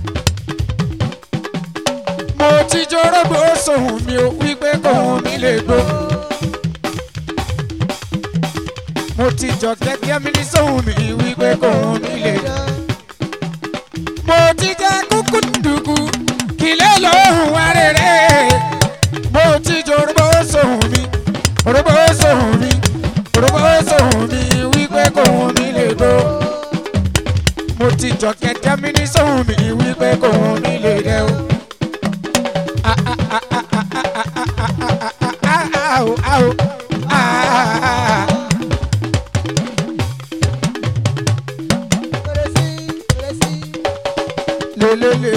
B: mo ti jorógbó sóhun mi ò wípé kóhun mi lè gbó. mo ti jọ gẹ́gẹ́ mi ní sóhun mi wípé kóhun mi lè gbó. mo ti jẹ kúkú dùkú kìlẹ̀ lóhùn wá rere. mo ti jorógbó sóhun mi orógbó sóhun mi orógbó sóhun mi wípé kóhun mi lè gbó. mo ti jọ gẹ́gẹ́ mi ní sóhun mi wípé kóhun mi lè dẹ́ o. Ah, ah, ah,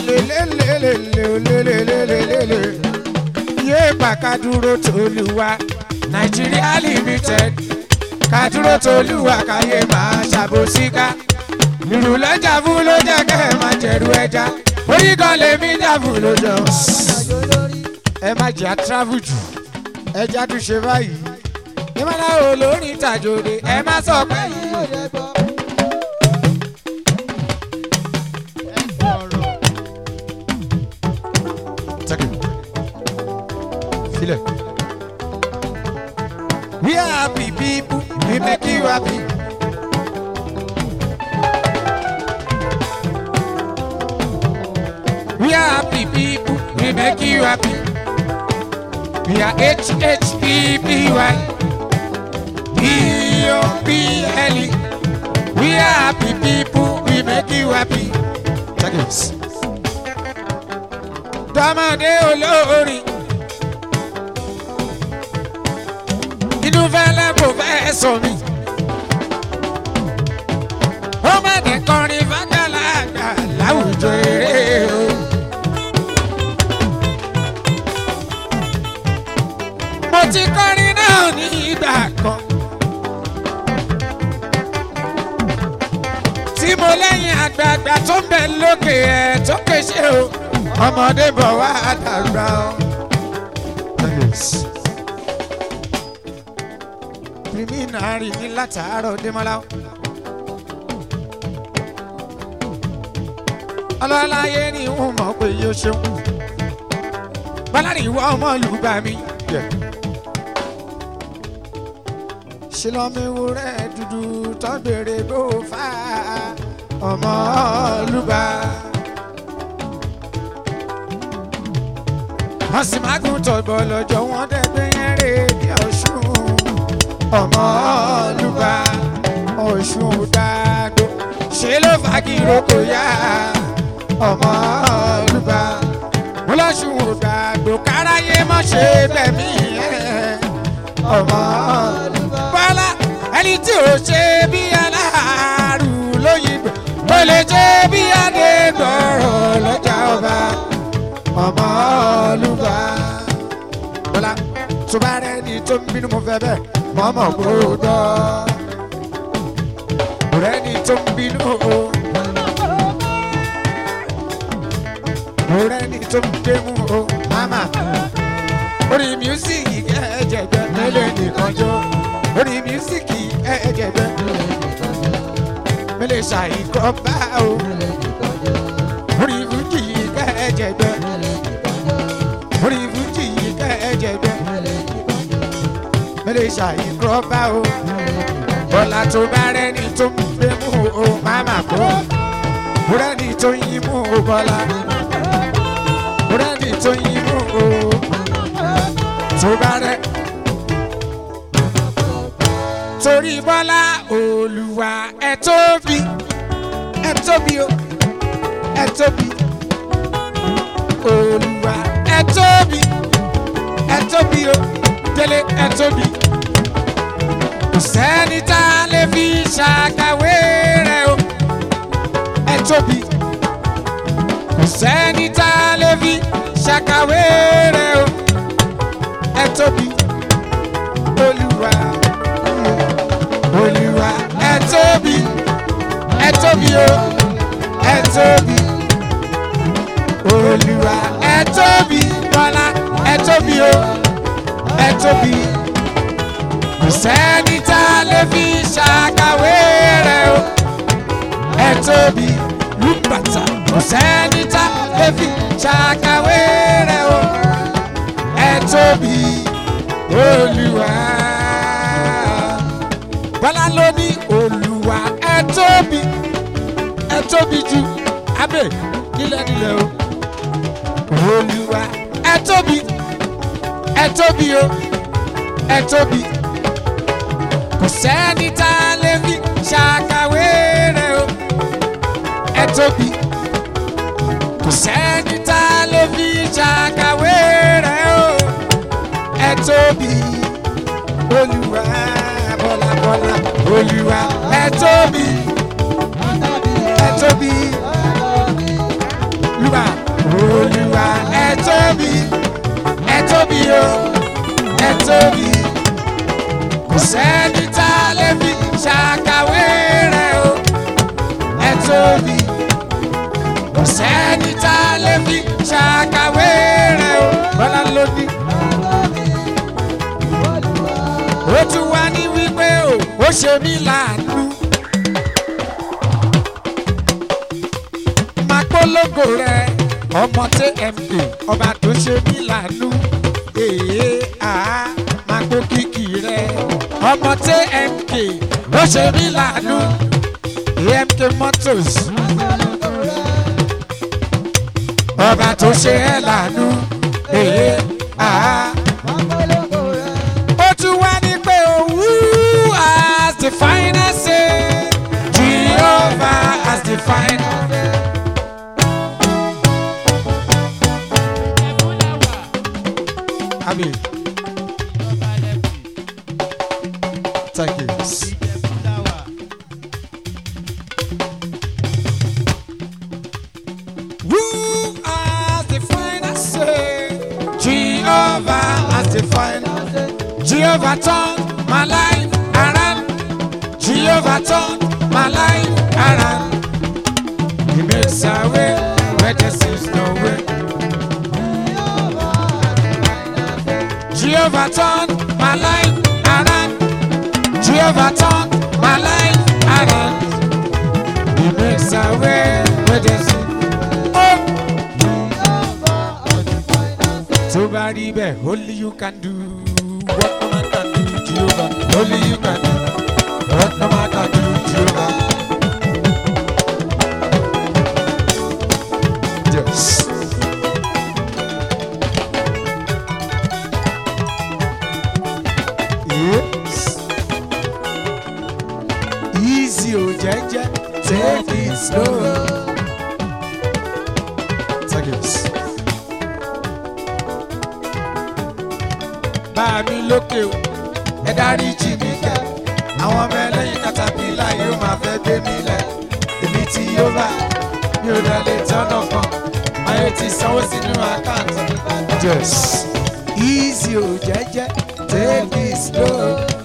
B: olelelelele olelelelele yé pa kádúró tolúwa nàìjíríà limited kádúró tolúwa káyé máa ṣàbòsíká ìrù lọ́jà fún ló jẹ́ kẹ́ ẹ máa jẹ̀rù ẹja orí kan lèmi jà fún lójó
C: àjò lórí.
B: ẹ má jẹ́ àtúráfù jù ẹja tún ṣe báyìí ìmọ̀lá olórin tàjòdè ẹ má sọ pé
C: Ẹyin yóò dẹ gbọ́.
B: Take it. Feel it. We are happy people, we make you happy. We are happy people, we make you happy. We are H-H-E-B-Y. E-O-P-L-E. We are happy people, we make you happy. Check this tọmọdé olórin inú fẹlẹ kò fẹ sọ mi ó má dé kọrin fàgbàlagbà láwùjọ eré o. mo ti kọrin náà ní ìgbà kan tí mo lẹ́yìn àgbààgbà tó ń bẹ lókè ẹ̀ tó kéṣe o ọmọdé bọ̀ wá dàgbà o. pírímìnárì ní látàárọ̀ démọ́lá o. ọlọ́láyé ni ń mọ̀ pé yóò ṣeun. bọ́lárí ìwọ ọmọ olùgbà mi. ṣe lọ́mọ ewúrẹ́ dúdú tó béèrè bó fà á ọmọ olùgbà. wọ́n sì máa gùn tọ̀gbọ̀ lọ́jọ́ wọn dẹ́gbẹ́ yẹn rè bí ọ̀ṣun ọmọ olùgbà ọ̀ṣun dàgbò ṣe ló fagiro kò yá ọmọ olùgbà mo lọ́ṣun dàgbò káráyé mọ́ ṣe bẹ̀mí ẹ̀ ọmọ olùgbà bọ́lá ẹni tí ò ṣe bí aláàrù lóyìnbó kò lè ṣe bí adégbọ̀rọ̀ lọ́jà ọba ọmọ olùgbà. bọ́lá tó bá rẹ ni tó ń bínú mo fẹ́ bẹ́ẹ̀ mọ́mọ́ gbọ́dọ̀. rẹ ni tó ń bínú o. rẹ ni tó ń gbémú o. mama orí mísíkì ẹ̀ẹ́dẹ̀gbẹ́ mélòó nìkan jó. orí mísíkì ẹ̀ẹ́dẹ̀gbẹ́ mélòó ṣàìkọ́ bá o. orí fújì ẹ̀ẹ́dẹ̀gbẹ́ orí fújì kẹ́ẹ̀jẹ̀gbẹ́ mẹ́lẹ̀ ṣàyíkọ́ bá o bọ́lá tó bá rẹ́ni tó ń gbé mú o máma kó rẹ́ni tó ń yí mú o bọ́lá rẹ́ni tó ń yí mú o tó bá rẹ́ torí bọ́lá olùwà ẹ tóbi ẹ tóbi o ẹ tóbi olùwà ẹ tóbi ẹ tóbi o délé ẹ tóbi kò sẹ́ni tá a lè fi ṣàkàwé rẹ̀ o ẹ tóbi kò sẹ́ni tá a lè fi ṣàkàwé rẹ̀ o ẹ tóbi olùwà olùwà ẹ tóbi ẹ tóbi o ẹ tóbi olùwà ẹ tóbi bọ́lá ẹ tóbi o ẹ tóbi kò sẹ́ni tá a lè fi ṣàkàwé rẹ̀ o ẹ tóbi lùbàtà kò sẹ́ni tá a lè fi ṣàkàwé rẹ̀ o ẹ tóbi olùwà bọ́lá ló ní olùwà ẹ tóbi ẹ tóbi ju abẹ nílẹ̀ nílẹ̀ o olùwà ẹ tóbi ẹ tóbi o ẹ tóbi kò sẹ́ni tá a lè fi ṣàkàwé rẹ̀ o ẹ tóbi kò sẹ́ni tá a lè fi ṣàkàwé rẹ̀ o ẹ tóbi olùwà bọ́lá bọ́lá olùwà ẹ tóbi ẹ tóbi lùwà. olúwa ẹ tóbi ẹ tóbi o ẹ tóbi kò sẹ́ni tá a lè fi ṣàkàwé rẹ̀ o ẹ tóbi kò sẹ́ni tá a lè fi ṣàkàwé rẹ̀ o bọ́lá ló ní. ó tún wá ní wípé o ó ṣe mí láàánú. máa polongo rẹ ọmọ tma ọba tó ṣe mí láàánú. èé àá máa kó kìkì rẹ ọmọ tmk ó ṣe mí láàánú. amk motors ọba tó ṣe ẹ́ láàánú. èé àá ó tún wá ní pé òwú as the final say jehovah as the final. Abi. Thank you. Who has the final say? Jehovah has the final. Jehovah turn my life around. Jehovah turn my life around. He makes a way where there seems no way. Jehovah turn my life around. Jehovah turn my life around. He makes a way where there seems oh. tó bá rí bẹ́ẹ̀ only you can do what no man can do jehovah only you can do what no man can do jehovah. Yes. Yes. Easy o jẹ́jẹ́ take it slow. Take it. bá mi lókè o ẹ dárí jì mí kẹ àwọn ọmọ ẹlẹ́yìn katapila yóò máa fẹ́ gbé mi lẹ̀ èmi tí yóò bá mi ò dẹ̀ lè tọ́nà kan ayé ti sanwó sínú àkáǹtì. yes easy o jẹ́jẹ́ take it slow.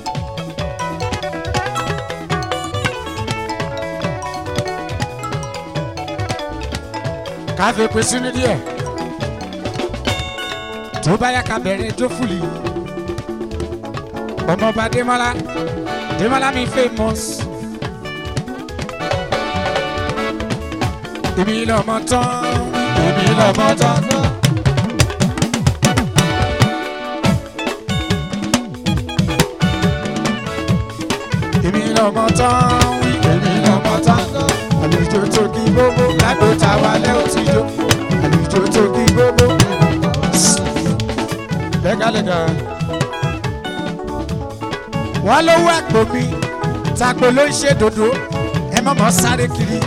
B: ká fi pín sínú díẹ̀ tó bá yá ká bẹ̀rẹ̀ jó fúli ọmọọba Démọ́lá Démọ́lá mi famous èmi lọmọ tán èmi lọmọ tán. èmi lọmọ tán wí èmi lọmọ tán àlùjọ tó kí gbogbo ládò táwa lẹ́ òtíjọ́ àlùjọ tó kí gbogbo lẹ́gàlẹ́gà. wọ́n lówó àpò mi tàpé ló ń ṣe dòdò ẹ má mọ̀ sáré kiri.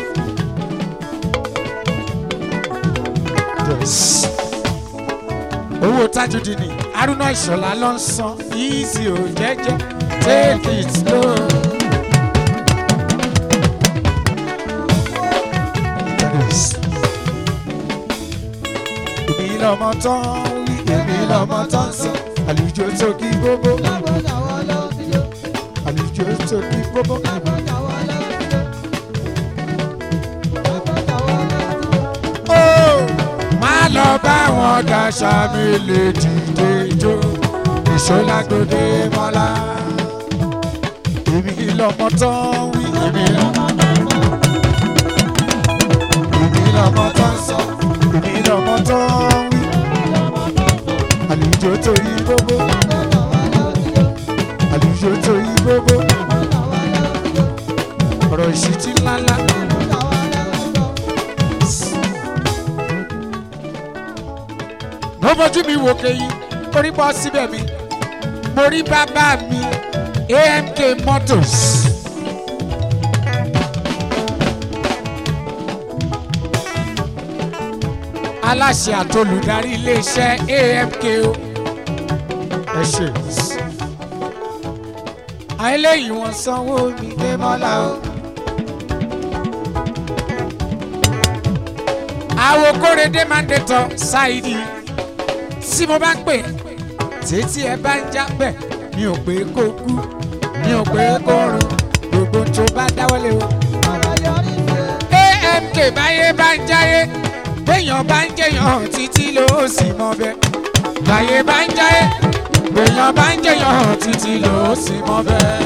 B: owó tajudi ni haruna ìṣọ̀lá ló ń san easy ò jẹ́jẹ́ take it slow. èmi lọmọ tán wí èmi lọmọ tán sọ àlùjọ tó kí gbogbo àlùjọ tó kí gbogbo. ó má lọ bá wọn daṣà mi lè dìde jó ìṣọlágbọdẹ mọlá èmi lọmọ tán wí èmi lọmọ èmi lọmọ tán sọ èmi lọmọ tán wí àlùjọ tó yí gbogbo àlùjọ tó yí gbogbo ọ̀rọ̀ ìṣítí ńláńlá. mo bójú mi wò kéyìn orí bọ́ síbẹ̀ mi mo rí bàbá mi amk motors. aláṣẹ àtolùdarí iléeṣẹ́ amk o ẹ ṣe. àwọn eléyìí wọ́n sanwó mi dé mọ́lá o. àwọn kórèdé máa ń dẹ̀tọ̀ ṣáìdì tí mo bá ń pè títí ẹ bá ń jábẹ̀ mi ò pé kó kú mi ò pé kó run gbogbo tó bá dáwọ́lé o.
C: ọ̀rọ̀ yọrí sí i.
B: amk báyé bá ń jáyé béèyàn bá ń jẹyàn títí ló sì mọ bẹ́ẹ̀ báyé bá ń jáyé béèyàn bá ń jẹyàn títí ló sì mọ bẹ́ẹ̀.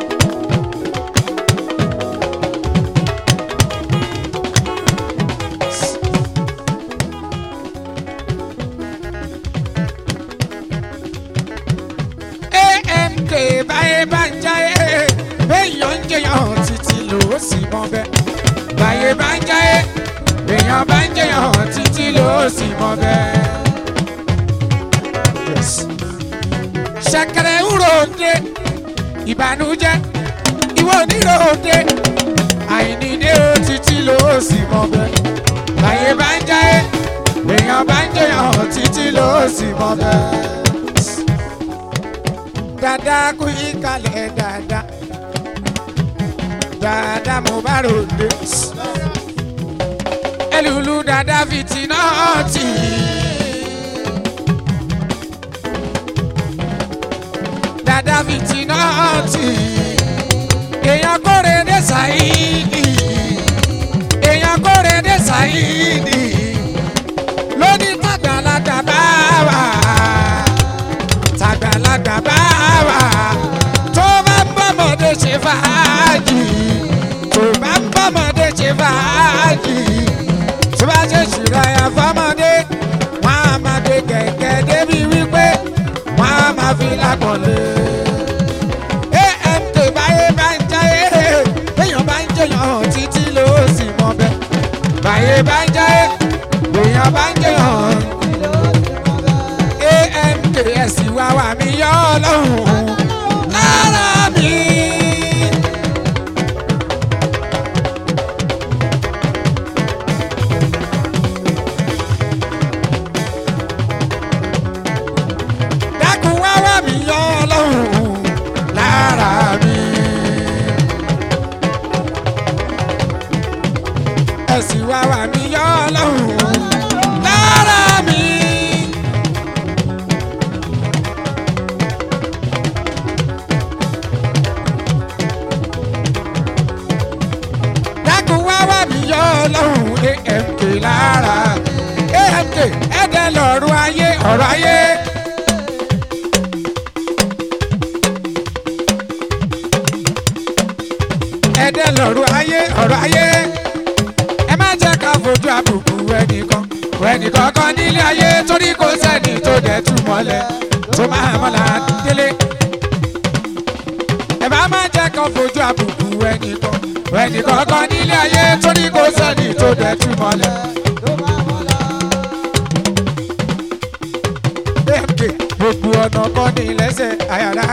B: amk báyé bá ń jáyé béèyàn ń jẹyàn títí ló sì mọ bẹ́ẹ̀ báyé bá ń jáyé béèyàn bá ń jẹyàn títí ló sì mọ bẹ́ẹ̀. Yes. ṣẹ̀kẹ̀rẹ̀ ń ròde ìbànújẹ́ ìwọ oníròde àìníde ó títí ló sì mọ bẹ́ẹ̀ báyé bá ń jáyé béèyàn bá ń jẹyàn títí ló sì mọ bẹ́ẹ̀ dada kú ìkàlẹ̀ dada dada mo bá ròde ẹlùlù dada fìtínà tì dada fìtínà tì èèyàn kórè dé sàyídì èèyàn kórè dé sàyídì lóní tàgbàlagbà bá wà tàgbàlagbà bá wà tó bá ń bọ́mọdé ṣe fàájì tó bá ń bọ́mọdé ṣe fàájì tó bá ṣe ṣìráyà fọmọdé wọn á máa gbé kẹ̀kẹ́ débi wípé wọn á máa fi lápọ̀lé. amt báyé bá ń jáyé béèyàn bá ń jẹyàn títí ló sì mọ bẹ́ẹ̀ báyé bá ń jáyé béèyàn bá ń jẹyàn amks wá wà mí yọ ọlọ́run lára mi. dákun wá wà mí yọ ọlọ́run lára mi. ẹ̀sìn wá wà mí yọ ọlọ́run lára mi. dákun wá wà mí yọ ọlọ́run amk lára amk ẹ̀dẹ̀ lọ́rùn ayé ọ̀rọ̀ ayé. ẹ̀dẹ̀ lọ́rùn ayé ọ̀rọ̀ ayé. ẹ má jẹ́ ká fojú àbùkù ẹnìkan ẹnìkan kan nílé ayé torí kò sẹ́ni tó dẹ̀ tú mọ́lẹ̀ tó máa mọ́lá délé ẹ bá má jẹ́ kán fojú àbùkù ẹnìkan ẹnìkan kan nílé ayé torí kò sẹ́ni tó dẹ̀ tú mọ́lẹ̀. amk gbogbo ọ̀nà kan ní lẹ́sẹ̀ àyàrá.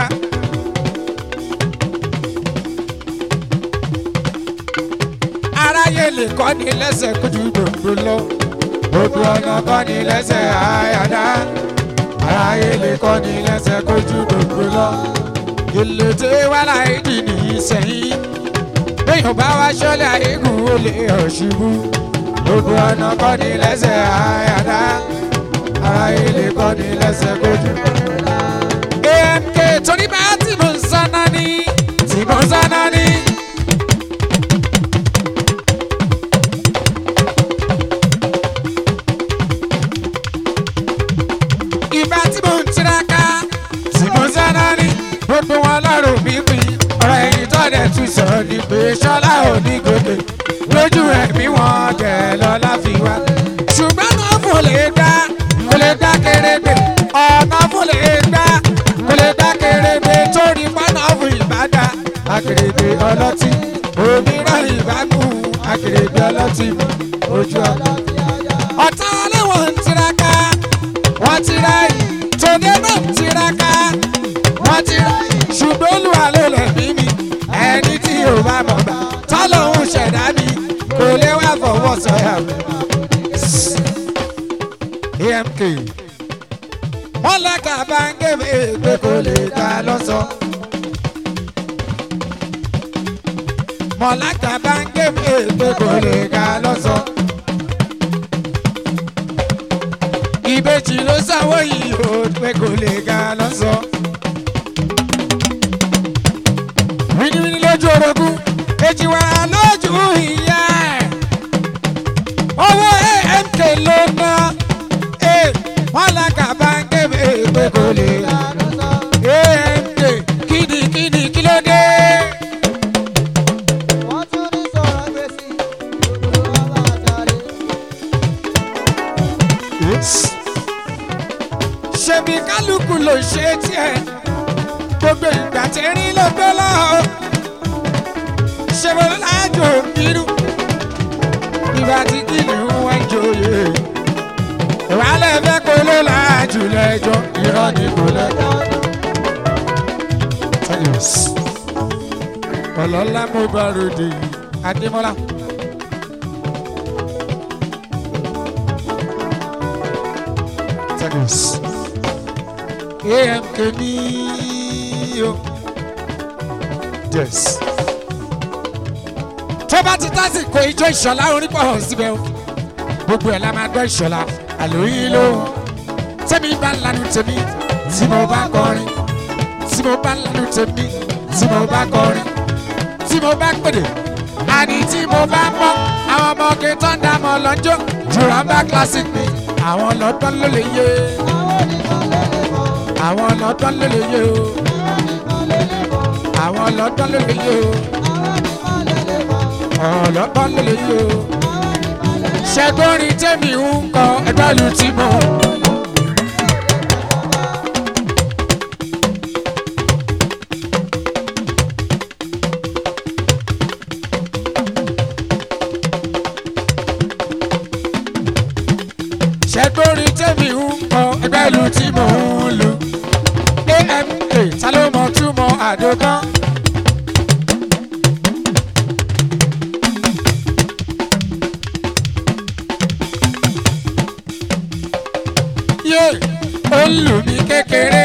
B: aráyé lè kọ́ ní lẹ́sẹ̀ kójú gbogbo lọ. gbogbo ọ̀nà kan ní lẹ́sẹ̀ àyàrá. aráyé lè kọ́ ní lẹ́sẹ̀ kójú gbogbo lọ ìlètè wà láìdí ní ìsẹ̀yìn béèyàn bá wá ṣọlẹ̀ àyíkú ó lè ọ̀ṣubú gbogbo ọ̀nà kọ́ ni lẹ́sẹ̀ àyàdá ara ilé kọ́ ni lẹ́sẹ̀ kojú. amk torí bá tí mo ń sáná ní tí mo ń sáná ní. ìgbà tí mo ń tiraka tí mo ń sáná ní gbogbo wọn lọ́rùn mi pin ọ̀rọ̀ ẹ̀yìn tó dẹ̀ tún sọ ni pé ṣọlá ò ní gòkè lójú ẹ̀mí wọn tẹ̀ lọ́lá fi wá. ṣùgbọ́n náà fò lè dá kò lè dá kérébe ọ̀nà fò lè dá kò lè dá kérébe torí pọ́nà fún ìbàdà akèrègbè ọlọ́tí òmíràn ìbámu akèrègbè ọlọ́tí ojú ọ̀nà. ọ̀tá ọlẹ́wọ̀n ń tiraka wọ́n tira yìí tòde náà ń tiraka wọ́n tira yìí ṣùgbọ́n olúwa ló lẹ̀ mí mi ẹni tí ò bá mọ̀ gbà tọ́lọ́hún ṣẹ̀dá mi kò lè wá fọwọ́ sọ̀yà mi. amk wọ́n lẹ́ka bá ń gébé pé kò lè dá lọ́sọ̀. mọ̀láka bá ń gébé pé kò lè dá lọ́sọ̀. ìbejì ló sanwó yìí ó pé kò lè ga lọ́sọ̀. wíníwíní lójú orogún èjì wàrà lójú ìyá ẹ̀. owó amk ló ná ẹ̀ wọ́n lága báńkì pé kò lè ga. amk kíni kíni kí ló dé. ṣebí kálukú ló ṣe tiẹ̀ gbogbo ìgbà tí rí ló gbé lọ ṣe mo lájò irú ìgbà tí kìnìún wá ń joyè ìwálẹ̀ fẹ́ kó ló láàjù lẹ́jọ́ irọ́ ni kò lẹ́jọ́. ọlọ́lá mo bá ròde yìí adémọ́lá. Thanks. AMK ní o. Yes. Tó bá ti tásìkò ijó ìṣọ̀lá orin pọ̀ hàn síbẹ̀ o. Gbogbo ẹ̀ la máa gbọ́ ìṣọ̀lá àlóyìn lóhùn. Tẹ́mi bá ń lanu tèmi tí mo bá kọrin. Tí mo bá ń lanu tèmi tí mo bá kọrin. Tí mo bá pèdè. Àní tí mo bá mọ́ àwọn ọmọ ọkẹ́ tó ń dá mọ́ lọ́jọ́. Jùlọ bá classic mi. Àwọn lọ́dún ló lè yé àwọn ọlọ́dún ló lè yé o àwọn ọlọ́dún ló lè yé o ọlọ́dún ló lè yé o ṣẹ́gbọ́nrin tẹ́mi ń kọ ẹgbẹ́ lu tí mo. ṣẹ́gbọ́nrin tẹ́mi ń kọ ẹgbẹ́ lu tí mo ń lu amk ta ló mọ túmọ̀ àdógán. yé ó ń lù mí kékeré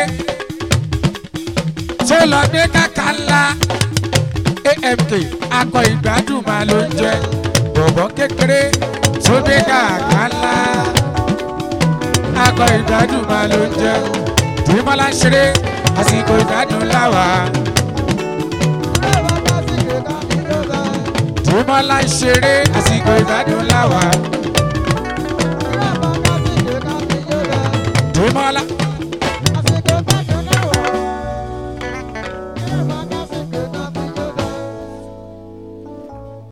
B: tó lọ gbé kàkà ńlá amk akọ ìgbádùn máa ló ń jẹ bọ̀bọ̀ kékeré tó gbé kàkà ńlá akọ ìgbádùn máa ló ń jẹ tìmọ́lá ń ṣeré àsìkò ìgbádùn láwà. tìmọ́lá ń ṣeré àsìkò ìgbádùn láwà. tìmọ́lá